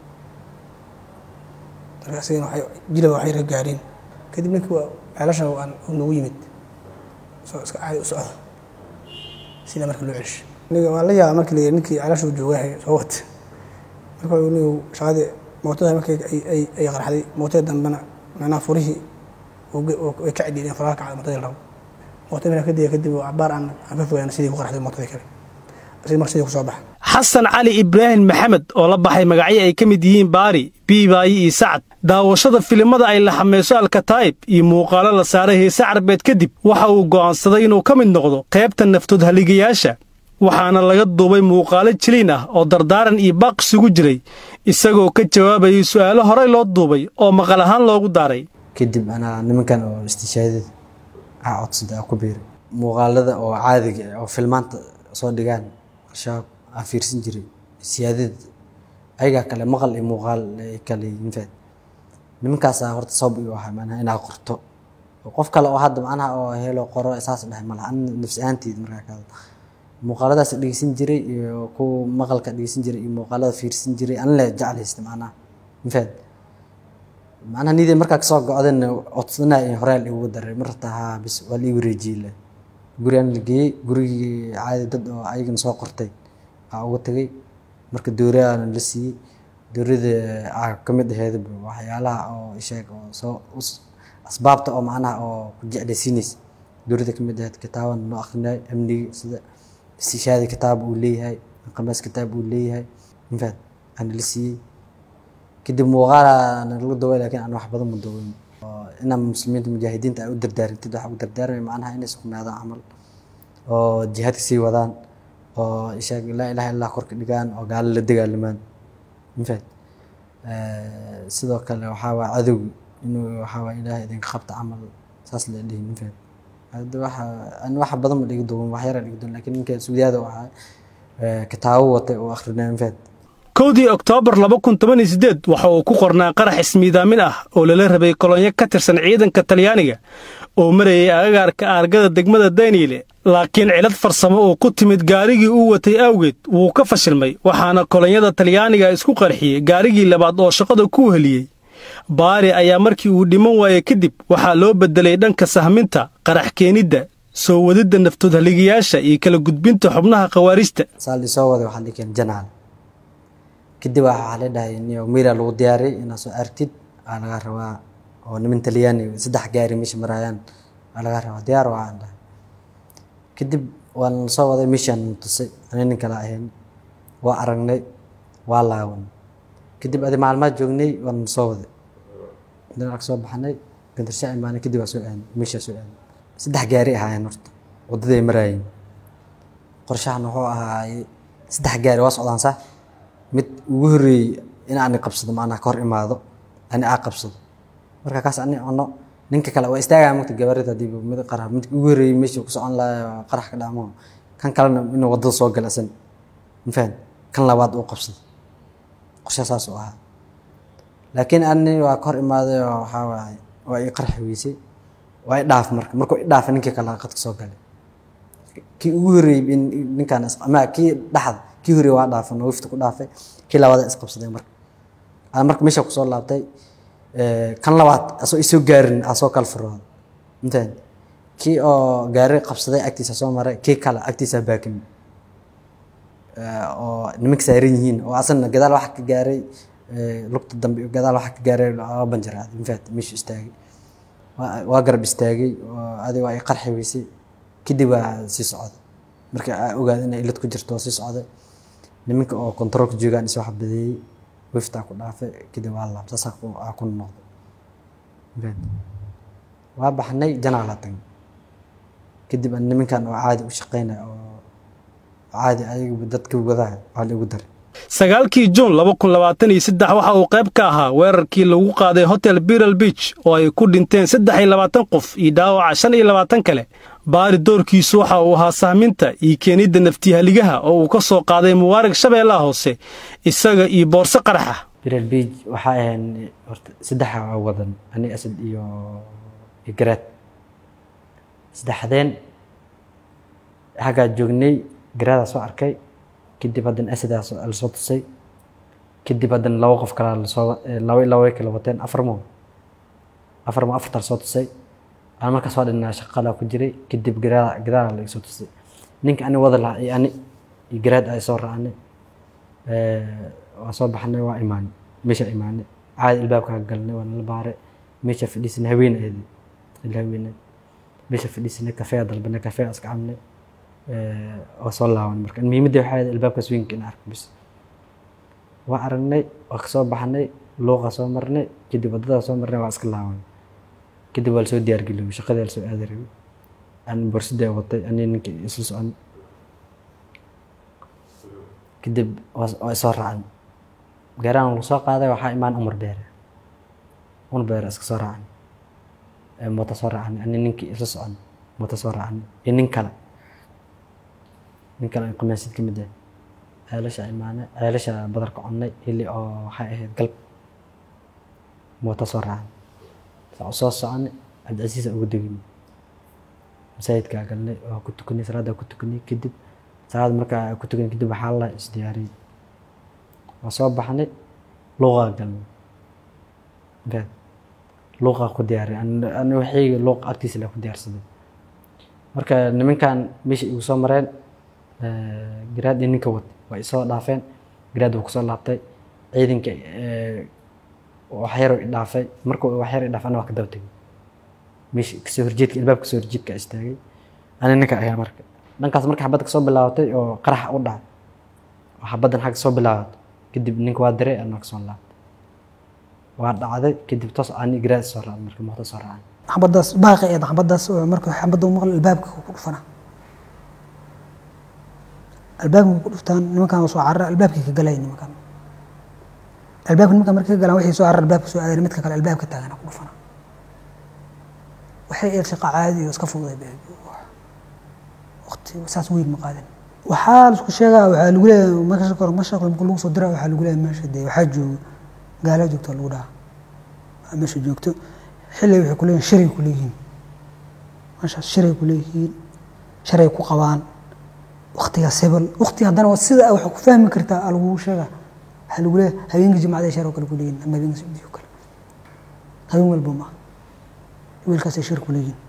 marka asigana waxay jilaba waxay ra gaareen kadib ninkii waa ceelashan aan nagu yimid soo iska caadi u socda sida marka loo celshay aniga waa la yaaba markii la yidhi ninkii ceelashuu joogahay soo wata marka nigu shaqadii mootada markay ay ay qarxday mootada dambena macnaha furihii way ka cidhiideen faraha kacday mootadii rabo mootada markaa kadib kadib cabaar aan aan ka fogaana sidii ku qarxday mootadii kale asii marka sidii ku soo baxa xasan cali ibraahim maxamed oo la baxay magacyo ay ka mid yihiin baari biibaayi iyo sacad daawashada filimada ay la xameyso alkataa'ib iyo muuqaalo la saaray heese carbeed kadib waxa uu go'aansaday inuu ka mid noqdo qaybta naftood haligayaasha waxaana laga duubay muuqaalo jiliin ah oo dardaaran iyo baaq isugu jiray isagoo ka jawaabayay su'aalo horey loo duubay oo maqal ahaan loogu daaray kadib anaa nimankan oo istishaadada aa codsada aa ku biiray muuqaalada oo caadiga ah oo filmaanta soo dhigaan al-shabaab aa fiirsan jiray siyaadada ayagaa kale maqal iyo muuqaal ay kale infaad nimankaasaa horta sabab igu ahaa macnaha inaa qorto oo qof kale oo hadda macnaha oo helo qoro saas dhahay malaha an nafsi ahaanteeda markaa ka hadla muuqaaladaas dhegeysan jiray iyo kuwa maqalka dhegeysan jiray iyo muuqaalada fiirsan jiray an le jeclaysta macnaha infaad macnaha nidii markaa kasoo go-dayna codsanaa in horeel igu daray marta haa bis waa la ii wareejiyey le guri aan la geeyey gurigii caadi dad oo ayagana soo qortay aa uga tagay marka dowraana la siiyey dowrada aa ka mid aheyd waxyaalaha oo isheeg oo soo asbaabta oo macnaha oo ku jeclaysiinaysa dowrada ka mid aheyd kitaaban noo akhrinayo amniga sida istishaadi kitaab uu leeyahay qamaas kitaab uu leeyahay infaad aana la siiyey kadib muuqaalaana lagu daway laakiin aan wax badan ma dawayn inaan muslimiinta mujaahidiinta ay u dardaarintid waxaa u dardaarmay macnaha inay sugnaadaan camal oo jihaadka sii wadaan oo ishaag laa ilaha illah korka dhigaan oo gaalo la dagaalamaan infaad sidoo kale waxaa waa cadowgi inuu waxaa waa ilaahay idinka qabta camal saas la dhihin infaad hadda waxa an wax badan ma dhigi duwan wax yara dhigi duwan laakiin ninka suudiyaada u ahaa kitaabo watay oo akhrinaa infaad kowdii oktoobar waxa uu ku qornaa qarax ismiidaamin ah oo lala rabay kolonyo ka tirsan ciidanka talyaaniga oo marayay agagaarka aargada degmada daniile laakiin cilad farsamo oo ku timid gaarigii uu watay awgeed wuu ka fashilmay waxaana kolonyada talyaaniga isku qarxiyey gaarigii labaad oo shaqada ku heliyey baari ayaa markii uu dhiman waayey kadib waxaa loo beddelay dhanka sahminta qarax keenidda soo wadidda naftood haligayaasha iyo kala gudbinta xubnaha khawaarijta saal soo waday waxaan dhihi keen janaal kadib waxaa la dhahay niyo miira lagu diyaariyay inaad soo artid aa laga rabaa oo niman talyaani saddex gaari meesha marayaan aa laga rabaa diyaar waxaan dhahay kadib waan soo waday meeshaan tusay ani nin kale ahayn waa aragnay waa laawan kadib adi maalmaad joognay waan soo waday dhinac soo baxnay gandarsha imaanay kadib waa soo aadnay meeshaa soo aadnay saddex gaari ahaayeen horta waddaday maraayeen qorshahan wuxuu ahaay saddex gaari waa socdaan sax mid ugu horreeyey in aan qabsado macnaha ka hor imaado ani aa qabsado marka kaas ani cuno ninka kale waa istaagaa mugta gabarida hadii mid qarax midka ugu horreeyey meesha ku socon lahaa qarax ka dhacmo kan kalena inuu waddada soo gala asan mafahant kan labaad uu qabsado qorsha saas u ahaa laakiin ani waa ka hor imaaday oo waxaa waaye waa ii qarxi weysay waa i dhaaf marka markuu i dhaafa ninkii kale qadka soo galay kii ugu horreeyey ninkaan ama kii dhaxda kii horreeyey waa dhaafay nawifta ku dhaafay kii labaad isqabsaday marka aan marka meesha kusoo laabtay kan labaad asoo isoo gaarin aa soo kala furooda intaan kii oo gaari qabsaday agtiisa soo maray kii kale agtiisa baakimi oo nimanka saaran yihiin oo asana gadaal waxa ka gaaray lugta dambe gadaal waxa ka gaaray laba banjaraaday infaat meeshu istaagay waa garab istaagay adi waa i qarxi weysay kadib waa sii socday marka aa ogaada inay ilad ku jirto waa sii socday nimanka oo kontaroolka joogaan is wax badeeyey wiftaa ku dhaafay kadib waa laab saas aa ku noqday waa baxnay janaalaa tagnay kadib aan nimankan oo caadi u shaqeynaya oo caadi ayagu dadka wadaha waa la igu daray sagaalkii juun waxa uu qayb ka ahaa weerarkii lagu qaaday hotel biral beach oo ay ku dhinteen saddex iyo labaatan qof iyo dhaawaca shan iyo labaatan kale baari doorkiisu waxa uu ahaa sahminta iyo keenidda naftihaligaha oo uu ka soo qaaday mubaarag shabeellaha hoose isaga iyo boorso qaraxa biral beach waxaa ahayn horta saddexa waa wadan ani asad iyo iyo garaad saddexdeen xaggaa joognay garaadaa soo arkay kadib haddana asadaa lasoo tusay kadib haddana laba qof kalaa lasoo laba laba way kala wateen afar mo afar mo afartaa lasoo tusay aan markaas waa dhinaa shaqalaa ku jiray kadib garaa gadaala la soo tusay ninka ani wada lahaa iyo ani iyo garaad ay soo raacnay waa soo baxnay waa imaanay meesha imaanay caadi ilbaabka galnay waa nala baaray meesha fadhiisanay haween ahayd ila haweenay meesha fadhiisanay kafee dalbanay kafee iska cabnay waa soo laaban marka muhiimadda waxay ahayd albaabkaas weynka in arko bis waa aragnay waa kasoo baxnay luuqa soo marnay kadib waddadaa soo marnay waa iska laaban kadib waa lasoo diyaargeliyay shaqadii lasoo aadi rabay aan borsidee watay ani ninka isla socon kadib waa isoo raacan gaaraan lagu soo qaaday waxaa imaan umar beere umar beere iska soo raacan mooto soo raacan ani ninkii isla socon mooto soo raacan iyo nin kale nin kale qamaasid ka mid ah ceelasha imaane ceelasha badarka connay hili oo waxay ahayd galb mooto soo raacan saa soo soconay cabdicasiisa ugu degin masaajidkaa galnay waa ku tukanay salaaddaa ku tukanay kadib salaad markaa ku tukanay kadib waxaa la isdiyaariyey waa soo baxnay luuqaa galnay gaad luuqaa ku diyaariyay ani waxayga luuq agtiisa la ku diyaarsaday marka nimankan meesha igu soo mareen garaad iyo ninka wad waa isoo dhaafeen garaad wuu kusoo laabtay ciidanka waxyaro i dhaafay markuu waxyaro i dhaafay ana waa ka daba tegay meesha kasoo horjeedka ilbaabka kasoo horjeedka istaagay ani ninka ayaa marka dhankaas marka xabadda kasoo bilaabatay oo qaraxa u dhacay oo xabaddan xagga soo bilaabatay kadib ninka waa diray anaa kasoo laabtay waa dhacday kadib toos ani garaad soo raacay marka muuqda soo raacay xabadaas baaqi eed xabadaas marka xabadda u maqla albaabka ku dhufana albaabka ku dhuftaan nimankan soo carara albaabkii ka galay nimankan albaabka nimankan markay ka galaan waxay soo carara albaabka soo aadeen midka kale albaabka taagana ku dhufana waxay eed shaqa caadi oo iska fududay waqti saas weyn ma qaadin waxaa laisku sheegaa waxaa lagu leeyahay marka kor mashaqle marka lagu soo dira waxaa lagu leeyahay meesha dee waxaa joogo gaala joogto lagu dhaha waa meesha joogto xilli waxay ku leeyihin shiray ku leeyihiin meeshaas shiray ku leeyihiin sharay ku qabaan waqtigaas hebel waqti haddana waa sida waxaa ku fahmi kartaa aa lagugu sheegaa waxaa lagu leeyahay habeenka jimcada shar oo kale ku leeyihin ama habeenka sabti oo kale habeen walba ma wiilkaasay shir ku leeyihin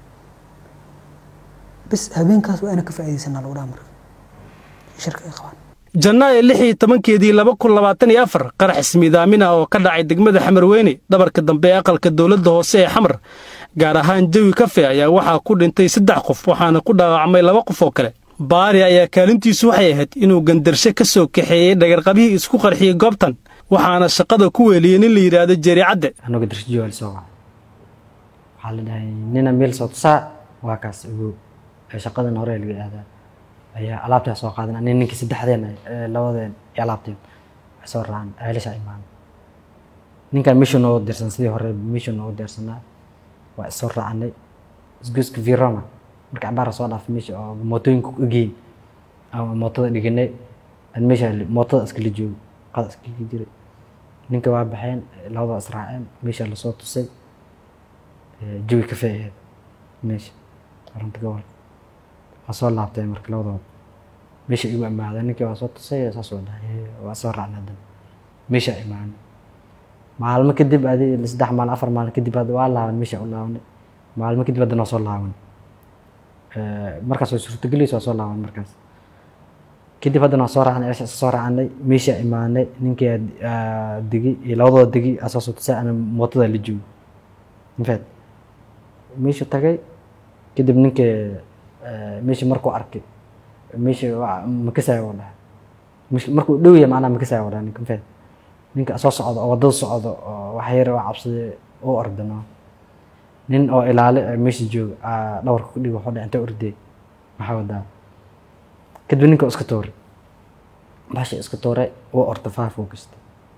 bas habeenkaas waa ina ka faa'iidaysanaa lagu dhaha marka shirka ay qabaan janaayo lix iyo tobankeedii laba kun labaatan iyo afar qarax ismiidaamin ah oo ka dhacay degmada xamarweyne dhabarka dambe ee aqalka dowladda hoose ee xamar gaar ahaan jawi kafe ayaa waxaa ku dhintay saddex qof waxaana ku dhaawacmay laba qof oo kale baari ayaa kaalintiisu waxay ahayd inuu gandarshe ka soo kaxeeyey dhagarqabihii isku qarxiyey goobtan waxaana shaqada ku weeliyey nin la yidhaahdo jeeri cadde annaga darshajiyo waa lasoo wacay waxaa la dhahay nina meel soo tusaa waa kaas ogow ee shaqadan hore laga aadaa ayaa alaabtaa soo qaadan ani ninkii saddexdeen ee labadeen iyo alaabteen waxay soo raacaan ceelasha imaan ninkan mission oo dirsan sidii hore mission oo dirsanaa waa isoo raacanay isgoyska viroma marka cabaara soo dhaafay meesha oo mootooyinka ku egeyn ama mootada dhiganay aan meesha mootada iskala joogo qada iskala jiray ninka waa baxeen labada israaceen meesha lasoo tusay jawi kafe aheed meesha arunta gobol waa soo laabtay marka labadooda meesha igu imaadeen ninkii waa soo tusay saas waa dhahay waa soo raacnay haddana meesha imaanay maalmo kadib adi saddex maalin afar maalin kadib hadda waa laaban meesha u laabanay maalmo kadib haddana waa soo laaban markaas way suurtagelaysa waa soo laaban markaas kadib haddana waa soo raacnay eesha soo raacnay meesha imaanay ninkii degi iyo labadooda degi aa soo soo tusay ana mootada la joogo infact meesha tagay kadib ninkii meesha markuu arkay meesha makasaya oo dhahay markuu dhow yahay macnaha makasaya oo dhahay ninka infact ninka soo socdo oo waddada socdo oo wax yar oo cabsaday oo ordano nin oo ilaale meesha jooga dhawarka ku dhigo wuxuu dhahay intee ordey maxaa wadaa kadib ninka iska tooray baasha iska tooray oo orda faafoo kasta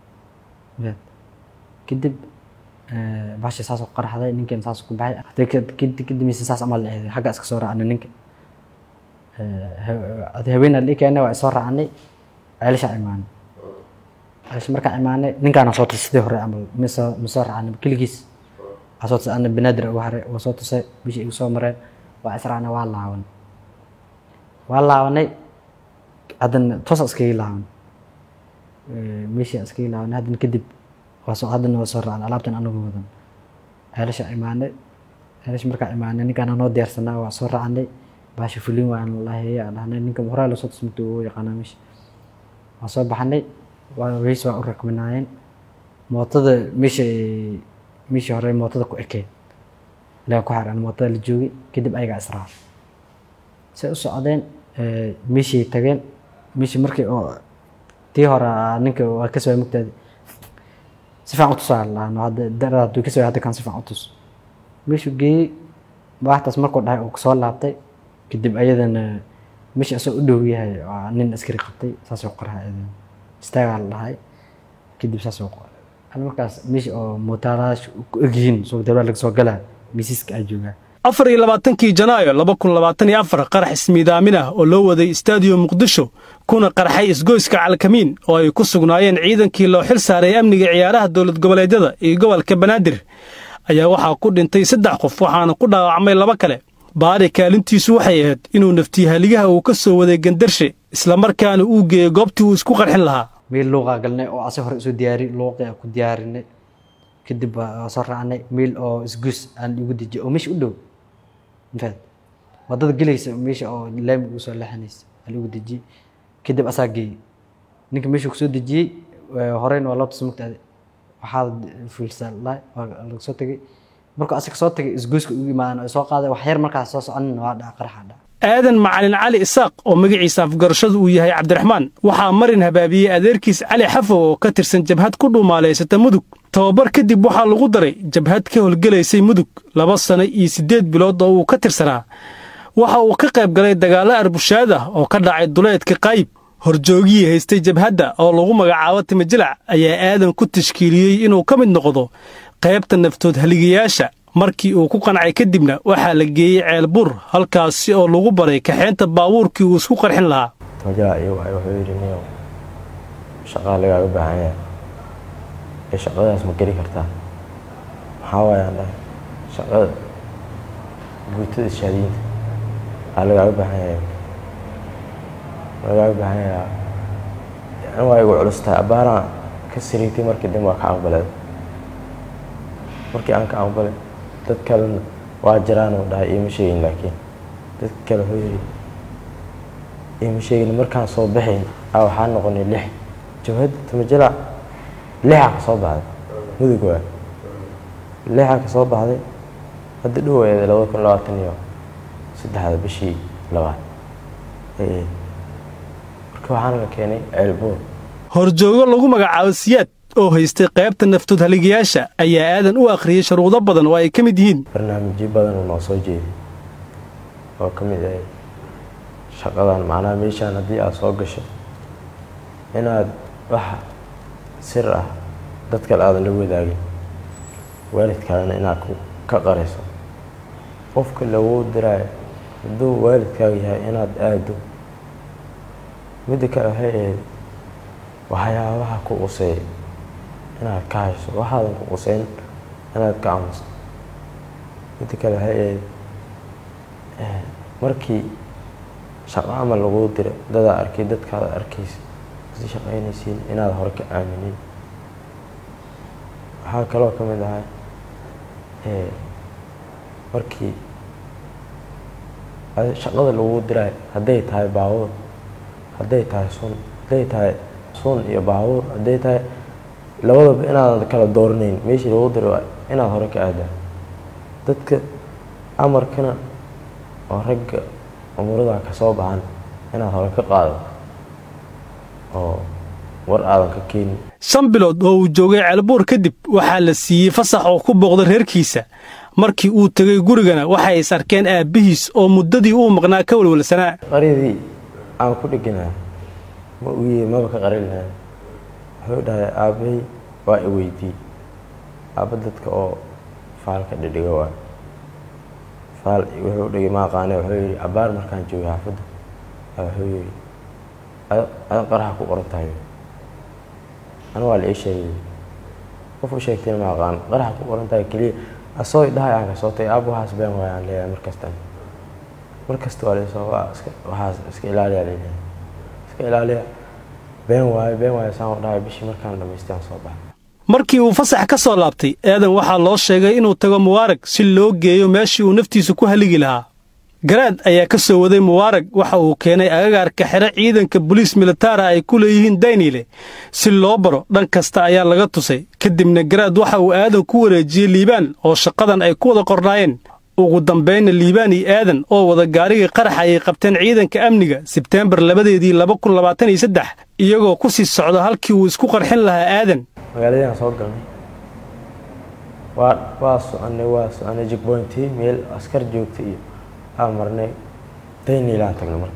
kadib baasha saas ku qarxday ninkan saas ku baxay hadee kadib mise saas amal eeday xagga iska soo raacnay ninka haweenaa la keenay waa soo raacnay ceelasha imaanay ceelasha markaan imaanay ninkaana soo tusay sidii hore amal misoo misoo raacnay keligiis waa soo tusay ana banaadir ugu haray waa soo tusay bishii igu soo mareen waa israacnay waa laabanay waa laabanay haddana toosa iskaga laaban meeshii iskaga laabanay haddana kadib waa soo haddana waa soo raacnay alaabtan anagu wadan ceelasha imaanay ceelasha markaa imaanay ninkaan noo diyaarsanaa waa soo raacnay baasha fulin waan laheeya dhahnay ninka horaa lasoo tusmata uu yaqaanaa meesha waa soo baxnay waa weys waa u rakbinaayeen mootada meesha meeshii hore mootada ku ekeen ilaa ku xaran mootada la joogay kadib ayagaa israac say u socdeen meeshii tageen meeshii markii oo tii hore ninka waa ka soo mugtaadi si fiican u tusaa lahaano hadda darada hadduu ka soo hadda kan si fiican u tus meeshuu geeyey waxtaas markuu dhahay uu soo laabtay kadib ayadana meesha asoo u dhow yahay waa nin askari qabtay saasoo qoraa ayadana istaagaa la dhahay kadib saasoo qoray markaas meesha oo mootaalaasha ku egyihiin soo dawlad laga soo galaa miisiska aa joogaa afar iyo labaatankii janaayo laba kun labaatan iyo afar qarax ismiidaamin ah oo loo waday istaadiyo muqdisho kuna qarxay isgoyska calkamiin oo ay ku sugnaayeen ciidankii loo xil saaray amniga ciyaaraha dowlad goboleedyada iyo gobolka banaadir ayaa waxaa ku dhintay saddex qof waxaana ku dhaawacmay laba kale baari kaalintiisu waxay ahayd inuu naftiihaligaha uu ka soo waday gandarshe islamarkaana uu geeyey goobtii uu isku qarxin lahaa meel luuqaa galnay oo ase hore isu diyaari luuqii aan ku diyaarinay kadib waa soo raacnay meel oo isgus aan igu dejiyay oo meesha u dhow infact waddada gelaysa meesha oo laami ugu soo leexanaysa aan igu dejiyey kadib asaa geeyey ninka meesha kusoo dejiyey horeyna waa loo tusa mugtaade waxaa fuulsaa lahay waa laga soo tegey markuu asaga soo tagay isgoyska ugu imaadan oo soo qaaday wax yar markaas soo soconin waa dhaca qaraxa dhaca aadan macalin cali isaaq oo magaciisa afgarashadu uu yahay cabdiraxmaan waxaa marin habaabiyey adeerkiis cali xafow oo ka tirsan jabhad ku dhuumaalaysata mudug tababar kadib waxaa lagu daray jabhad ka howlgelaysay mudug laba sano iyo siddeed bilood oo uu ka tirsanaa waxa uu ka qayb galay dagaallo arbushaad ah oo ka dhacay duleedka qaayib horjoogihii haystay jabhadda oo lagu magacaabo timajalac ayaa aadan ku tashkiiliyey inuu ka mid noqdo qaybta naftood haligayaasha markii uu ku qancay kadibna waxaa la geeyey ceelbur halkaasi oo lagu baray kaxeynta baabuurkii uu isku qarxin lahaa tamajala iyo waay wuxuu yidhi niyow shaqaa lagaaga baahan yahay ee shaqadaas ma geli kartaa maxaa waaye aan dhahay shaqada guutada shaadiinta aa lagaaga baahan yahay lagaaga baahan yahaa yani waa igu culus tahay abbaaraan ka siriitay markii dambe waa ka aqbalay markii aan ka aqbalay dad kalena waa jiraan uu dhahay iima sheegin laakiin dadka kale wuxuu yidhi iima sheegin markaan soo baxayn aa waxaa noqonay lix jawhadda tamajala lixaa ka soo baxday mudug waa lixaa ka soo baxday hadda dhow eeda labada kun labaatan iyo saddexda bishii labaad ee marka waxaana la keenay ceelboor horjoogo lagu magacaabo siyaad oo haystay qaybta naftood haligayaasha ayaa aadan u akhriyey shuruudo badan oo ay ka mid yihiin barnaamijyo badan uu noo soo jeeday oo ka mid ahay shaqadan macnaha meeshaan haddii aad soo gasho inaad wax sir ah dad kale aadan la wadaagin waalidkaagana inaad ku ka qarayso qofka laguu diraayo hadduu waalidkaaga yahay inaad aado midda kale waxay ahayd waxyaabaha ku quseey inaad ka hayso waxaadan ku quseyn inaad ka aamusto midda kale waxay ahayd markii shaqo amal laguu diro dadaa arkay dadkaada arkaysa si shaqaynaysiin inaad hore ka aaminin waxaa kaloo ka mid ahay markii shaqada laguu diraayo hadday tahay baabuur hadday tahay sun hadday tahay sun iyo baabuur hadday tahay labadaba inaadan kala dooranayn meeshii lagu diro inaad hore ka aadaa dadka amarkana oo ragga umurada ka soo baxan inaad hore ka qaado oo war aadan ka keenin shan bilood oo uu joogay ceelbuur kadib waxaa la siiyey fasax oo ku booqda reerkiisa markii uu tegay gurigana waxay is arkeen aabbihiis oo muddadii uu maqnaa ka walwalsanaa qaryadii aan ku dheganaa ma uye maba ka qarin lahaa wuxuu dhahay aabbahay waa i weydii aabba dadka oo faalka dhidhiga waa faal wuxuu dhigay ma aqaane wuxuu yidhi abbaar markaan joogay xaafadda wuxuu yidhi adan qaraxa ku qoran tahay anu waa la ii sheegay qof u sheegtayna ma aqaan qaraxa ku qoran tahay keliya asoo dhahay aan kasoo tagay aab waxaas been waay aan leeyahay markastan markasta waa laysoo waa iska waxaas iska ilaaliya leeyahay iska ilaaliya been waayo been waayo saan u dhahay bishii markaan dhamaystay aan soo baxay markii uu fasax ka soo laabtay aadan waxaa loo sheegay inuu tago mubaarag si loo geeyo meeshii uu naftiisa ku haligi lahaa garaad ayaa ka soo waday mubaarag waxa uu keenay agagaarka xero ciidanka boliis militara ay ku leeyihiin daynile si loo baro dhan kasta ayaa laga tusay kadibna garaad waxa uu aadan ku wareejiyey liibaan oo shaqadan ay ku wada qornaayeen ugu dambaynna liibaan iyo aadan oo wada gaarigii qarax ayay qabteen ciidanka amniga sebteembar labadeedii laba kun labaatan iyo saddex iyagoo ku sii socda halkii uu isku qarxin lahaa aadan magaaladaan soo galnay waa waa soconay waa soconay jigboyntii meel askar joogta iyo aan marnay dayniilaan tagnay marka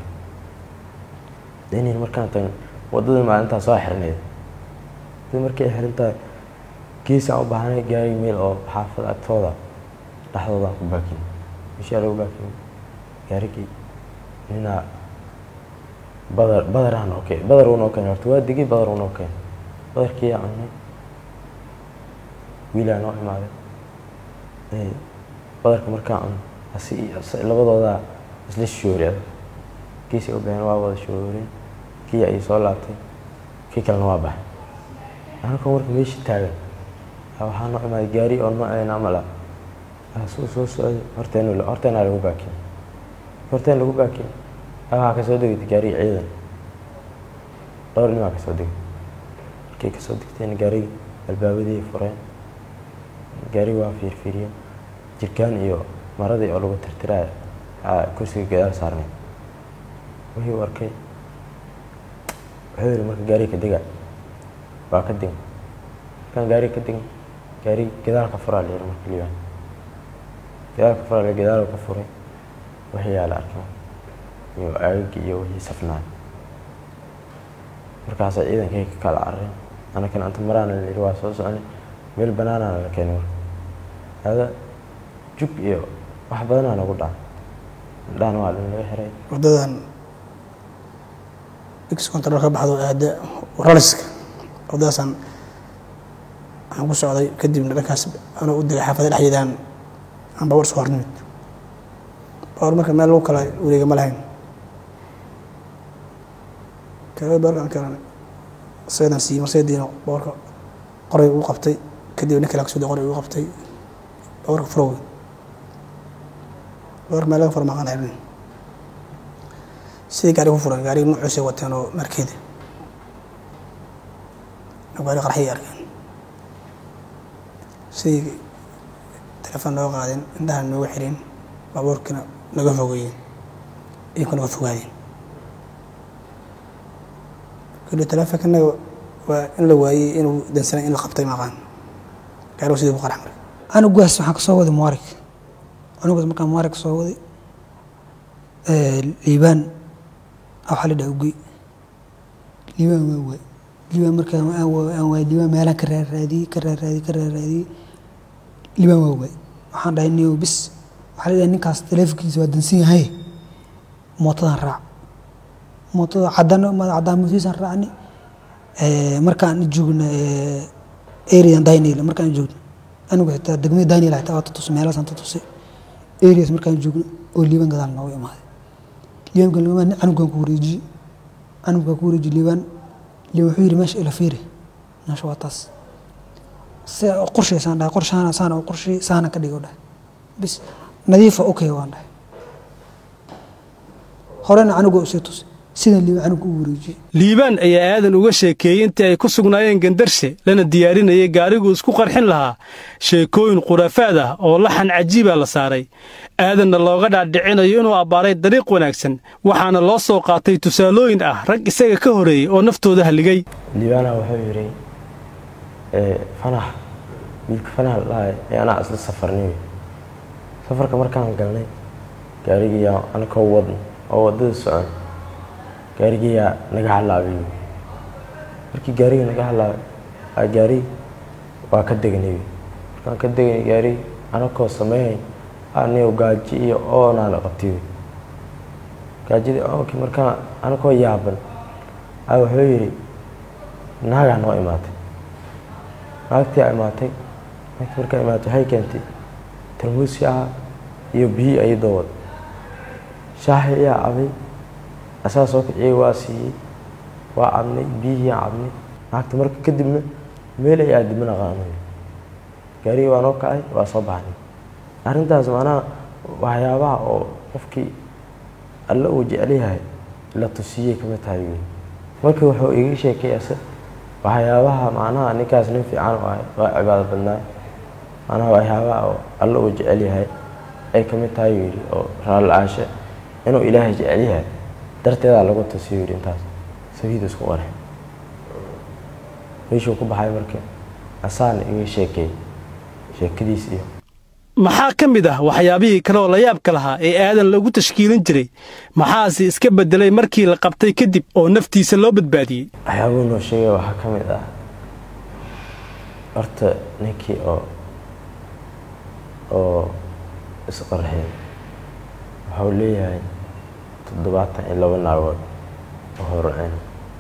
dayniil markaan tagnay waddadii maalintaa soo xirnayd waddadii markay xirintahay geesaan u baahnay gaari meel oo xaafada agtooda dhexdoodaan ku baakin meeshaa lagu baakin gaarigii ninaa badar badaraan noo keen badar uu noo keenay horta waa degay badar uu noo keenay badarkiiyaa cunnay wiilaa noo imaaday badarka markaa cun labadoodaa isla shoori kiisay u baxeen waa wada shooreen kii ay soo laabtay kii kalena waa baxay anakoo marka meeshii taagan waxaa noo imaaday gaari oo nooceena amal ah soo soo socday horteen horteenaa lagu baakin horteen lagu baakin waxaa kasoo degay gaarigi ciidan dhowr nimaa kasoo degay markay kasoo degteen gaarigi albaabadii fureen gaarigi waa fiirfiiriyeen jirkaan iyo maradii oo lagu tirtiraayo kursiga gadaal saarnay wixii u arkay wuxuu yihi marka gaariga ka dega waa ka degan markaan gaariga ka degan gaarigi gadaal ka furaa layiri marka liibaan gadaal ka furaa layiri gadaal ka furay wixii yaa la arkay iyo aagagii iyo wixii safnaa markaasa ciidankay ka kala carareen anakana anta maraana layiri waa soo soconay meel banaanaana la keenay marka hada jug iyo wax badanaa nagu dhaca indhahana waa dhan laga xiray waddadan x control ka baxdo aada raliska wadadaasaan waxaan ku socday kadibna dhankaas anoo u degay xaafada dhexdeedaan aan baabuur soo hornimid baabuur marka meel lagu kala wareega ma lahayn kaga baabuurkaan kalan seedan siiyey marseediina baabuurka qoray uu qabtay kadib nin kale ka soo qoray uu qabtay baabuurka furowey baabuurka meel laga furo maqaan xirnin sidii gaari ku furan gaariga nuuciisay wateen oo markeeda gaari qarxiyay arkeen sidii telefoon nooga qaadeen indhaha nooga xireen baabuurkiina naga fogeeyeen iyinku naga fogaadeen kuli telefonkanaga waa in la waayey inuu dansanay in la qabtay maqaan gaarigu sidii ku qarax maray anugaas waxaan ka soo waday muwarig anugaas markaan muwarig soo waday liibaan waxaa la dhaha ugey liibaan waa waay liibaan markaan aan waa aan waay liibaan meelaan ka raaraadiyey ka raaraadiyey ka raaraadiyey liibaan waa waay waxaan dhahay niyow bis waxaa la dhahay ninkaas taleefonkiisa waa dansan yahay mootadan raac mootada cadaan cadaan mootiisaan raacni markaan joogna arean daniel markaan joogno anigu xitaa degmada daniel xitaa waa tatusay meelaasaan tatusay areas markaan joogno oo liibaan gadaal nooga imaaday liibaanka liibaan canugaan ku wareejiyey canugaa ku wareejiyey liibaan liibaan wuxuu yidhi meesha ila fiiri meesha waa taas se qorshaysaan dhahay qorshaana saana oo qorshay saana ka dhigo dhahay bis nadiifa okay waan dhahay horena canugaa usii tusay sidan liibaan canuga u wareejiyey liibaan ayaa aadan uga sheekeeyey intii ay ku sugnaayeen gandarshe lana diyaarinayay gaariguu isku qarxin lahaa sheekooyin khuraafaad ah oo laxan cajiiba la saaray aadanna looga dhaadhicinayo inuu abbaaray dariiq wanaagsan waxaana loo soo qaatay tusaalooyin ah rag isaga ka horeeyey oo naftooda halligay liibaana wuxuu yidhi fanax wiilka fanax ladhahay ee anaa isla safarnay safarka markaan galnay gaarigiyaa anakoo wadn oo waddada socon gaarigiyaa naga halaabay markii gaariga naga halaabay a gaari waa ka degnay markaan ka degnay gaari anakoo sameehayn anigo gaaji iyo oonaana qabtay gaajidii oonkii markaan anakoo yaaban a wuxuu yidhi naagaa noo imaatay naagtii a imaatay naagtii markaa imaatay waxay keentay tarmuusi ah iyo biyii ayadoo wad shaaxi ayaa cabay asaga soo kiciyey waa siiyey waa cabnay biyihiiaa cabnay naagta marka kadibna meel ay aadi mana qaanay gaarigii waa noo kacay waa soo baxnay arrintaas macnaha waxyaabaha oo qofkii alle uu jecel yahay la tusiyey kamid tahay wey marka wuxuu iga sheekayase waxyaabaha macnaha ninkaas nin fiican u ahay waa cibaado badnaa macnaha waxyaabaha oo alle uu jecel yahay ay kamid tahay yidhi oo raali-aashe inuu ilaahay jecel yahay darteedaa lagu tusiyo yidhi intaas sabiid isku qare meeshuu ku baxay marka asaana iga sheekeey sheekadiis iyo maxaa ka mid ah waxyaabihii kale oo layaabka lahaa ee aadan lagu tashkiilin jiray maxaase iska beddelay markii la qabtay kadib oo naftiisa loo badbaadiyey waxyaabuu noo sheegay waxaa ka mid ah horta ninkii oo oo isqarxiyay waxau leeyahay toddobaatan iyo laba naagood oo horceen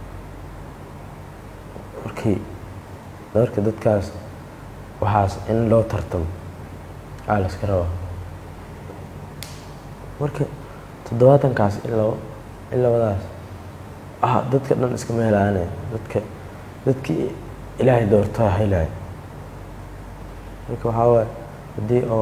markii marka dadkaas waxaas in loo tartamo aa la iska rabaa marka toddobaatankaas in labo in labadaas ah dadka dhan iskama helaane dadka dadkii ilaahay doortaa helaya marka waxaa waaye haddii oo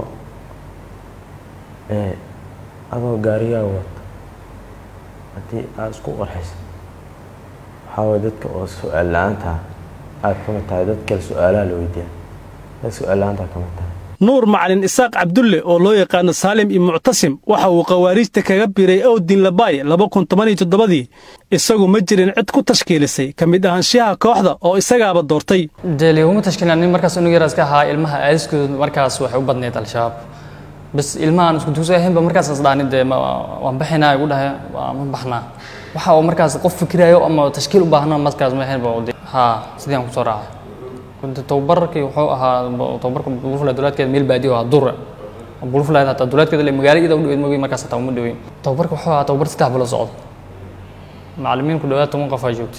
adoo gaarigaa wata haddii aada isku qarxisa waxaa waye dadka oo su-aal la-aantaa aada ka mid tahay dad kale su-aalaha la weydiiya dad su-aal la-aantaa ka mid tahay nuur macalin isaaq cabdulle oo loo yaqaano saalim iyo muctasim waxa uu khawaariijta kaga biray owdin labaay laba kun toban iyo toddobadii isagu ma jirin cid ku tashkiilisay ka mid ahaanshaha kooxda oo isagaaba doortay dee liguma tashkiilin nin markaas unug yaraas ka ahaa ilmaha aadiskooda markaas waxay u badneyd al-shabaab bas ilmahaan isku dugsi ahaynba markaas isdhaani dee waan baxinaa igu dhahay ma baxnaa waxa uu markaas qof fikirayo ama tashkiil u baahna markaas ma ahaynba haa sidii aan kusoo raacay tababarkii wuxuu ahaa tababarka bulufla duleedkeeda meel baadiyo ahaa dura bulufla hataa duleedkeeda le magaalo iyada u dhaweyd mogi markaas hataa uma dhaweyn tababarka wuxuu ahaa tababar saddex bilo socdo macallimiin ku dhawaad toban qof aa joogtay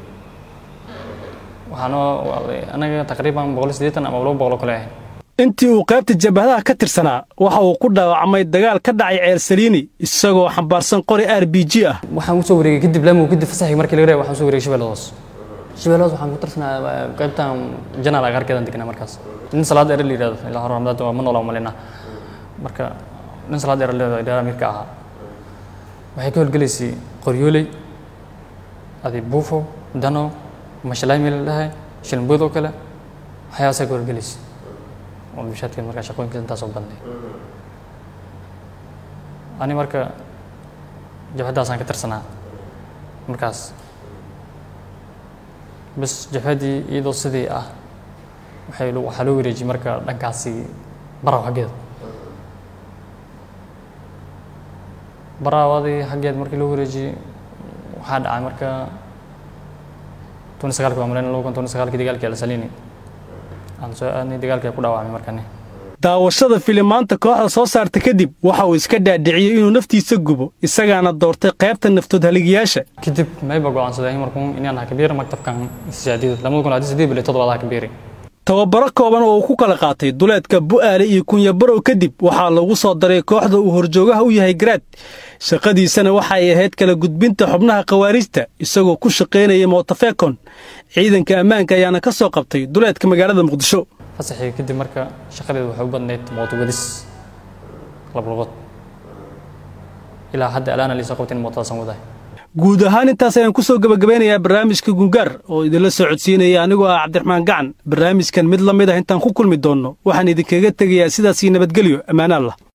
waxaanoo anaga taqriiban boqol iyo siddeetan ama laba boqol oo kale ahayn intii uu qaybta jabhadaha ka tirsanaa waxa uu ku dhaawacmay dagaal ka dhacay ceel saliini isagoo xambaarsan qori r b g ah waxaan usoo wareegay kadib laamo kadib fasaxii markii laga reebay waxaan usoo wareegay shabeellada hoos shabeellada hoos waxaan ku tirsanaa qaybtan janaal agaarkeedan deganaa markaas nin salaad ere la yidhahdo ilaa hore ramadaad waa ma noola umalina marka nin salaad ere la yidhahdo amirka ahaa waxay ka howlgelaysay qoryooley adi buufo dano mashalaay meel la dhahay shilmbood oo kale waxyaabasaa ka howlgelaysay oo bishaadkeed markaa shaqooyinkeed intaasoo badnay ani marka jabhaddaasaan ka tirsanaa markaas bas jabhaddii iyadoo sidii ah waxay waxaa loo wareejiyey marka dhankaasi baraw xaggeeda baraawadii xaggeed markii loo wareejiyey waxaa dhacay marka toni sagaalki waa malayn laba kun toni sagaalkii dagaalkii alsalini aan soo aadnay dagaalkii ku dhaawacmay markani daawashada filimaanta kooxda soo saarta kadib waxa uu iska dhaadhiciyey inuu naftiisa gubo isagaana doortay qaybta naftood haligayaasha kadib mayba go'aansaday markuun inaan hakabiira maktabkan siyaadida lamada kun hadii sideed bili toddobaad hakabiiri tababaro kooban oo uu ku kala qaatay duleedka bu'aale iyo kunyabarow kadib waxaa lagu soo daray kooxda uu horjoogaha u yahay garaad shaqadiisana waxay ahayd kala gudbinta xubnaha khawaariijta isagoo ku shaqaynaya mootafekon ciidanka ammaanka ayaana ka soo qabtay duleedka magaalada muqdisho fasaxii kadib marka shaqadeedu waxay u badnayd mooto wadis laba lugood ilaa hadda alaana liisoo qabtin mootadaasan wadahay guud ahaan intaas ayaan ku soo gebagabeynayaa barnaamijka gungaar oo idinla soo codsiinaya anigoo ah cabdiraxmaan gacan barnaamijkan mid la mid ah intaan ku kulmi doonno waxaan idinkaga tegayaa sidaasii nabadgelyo ammaana allah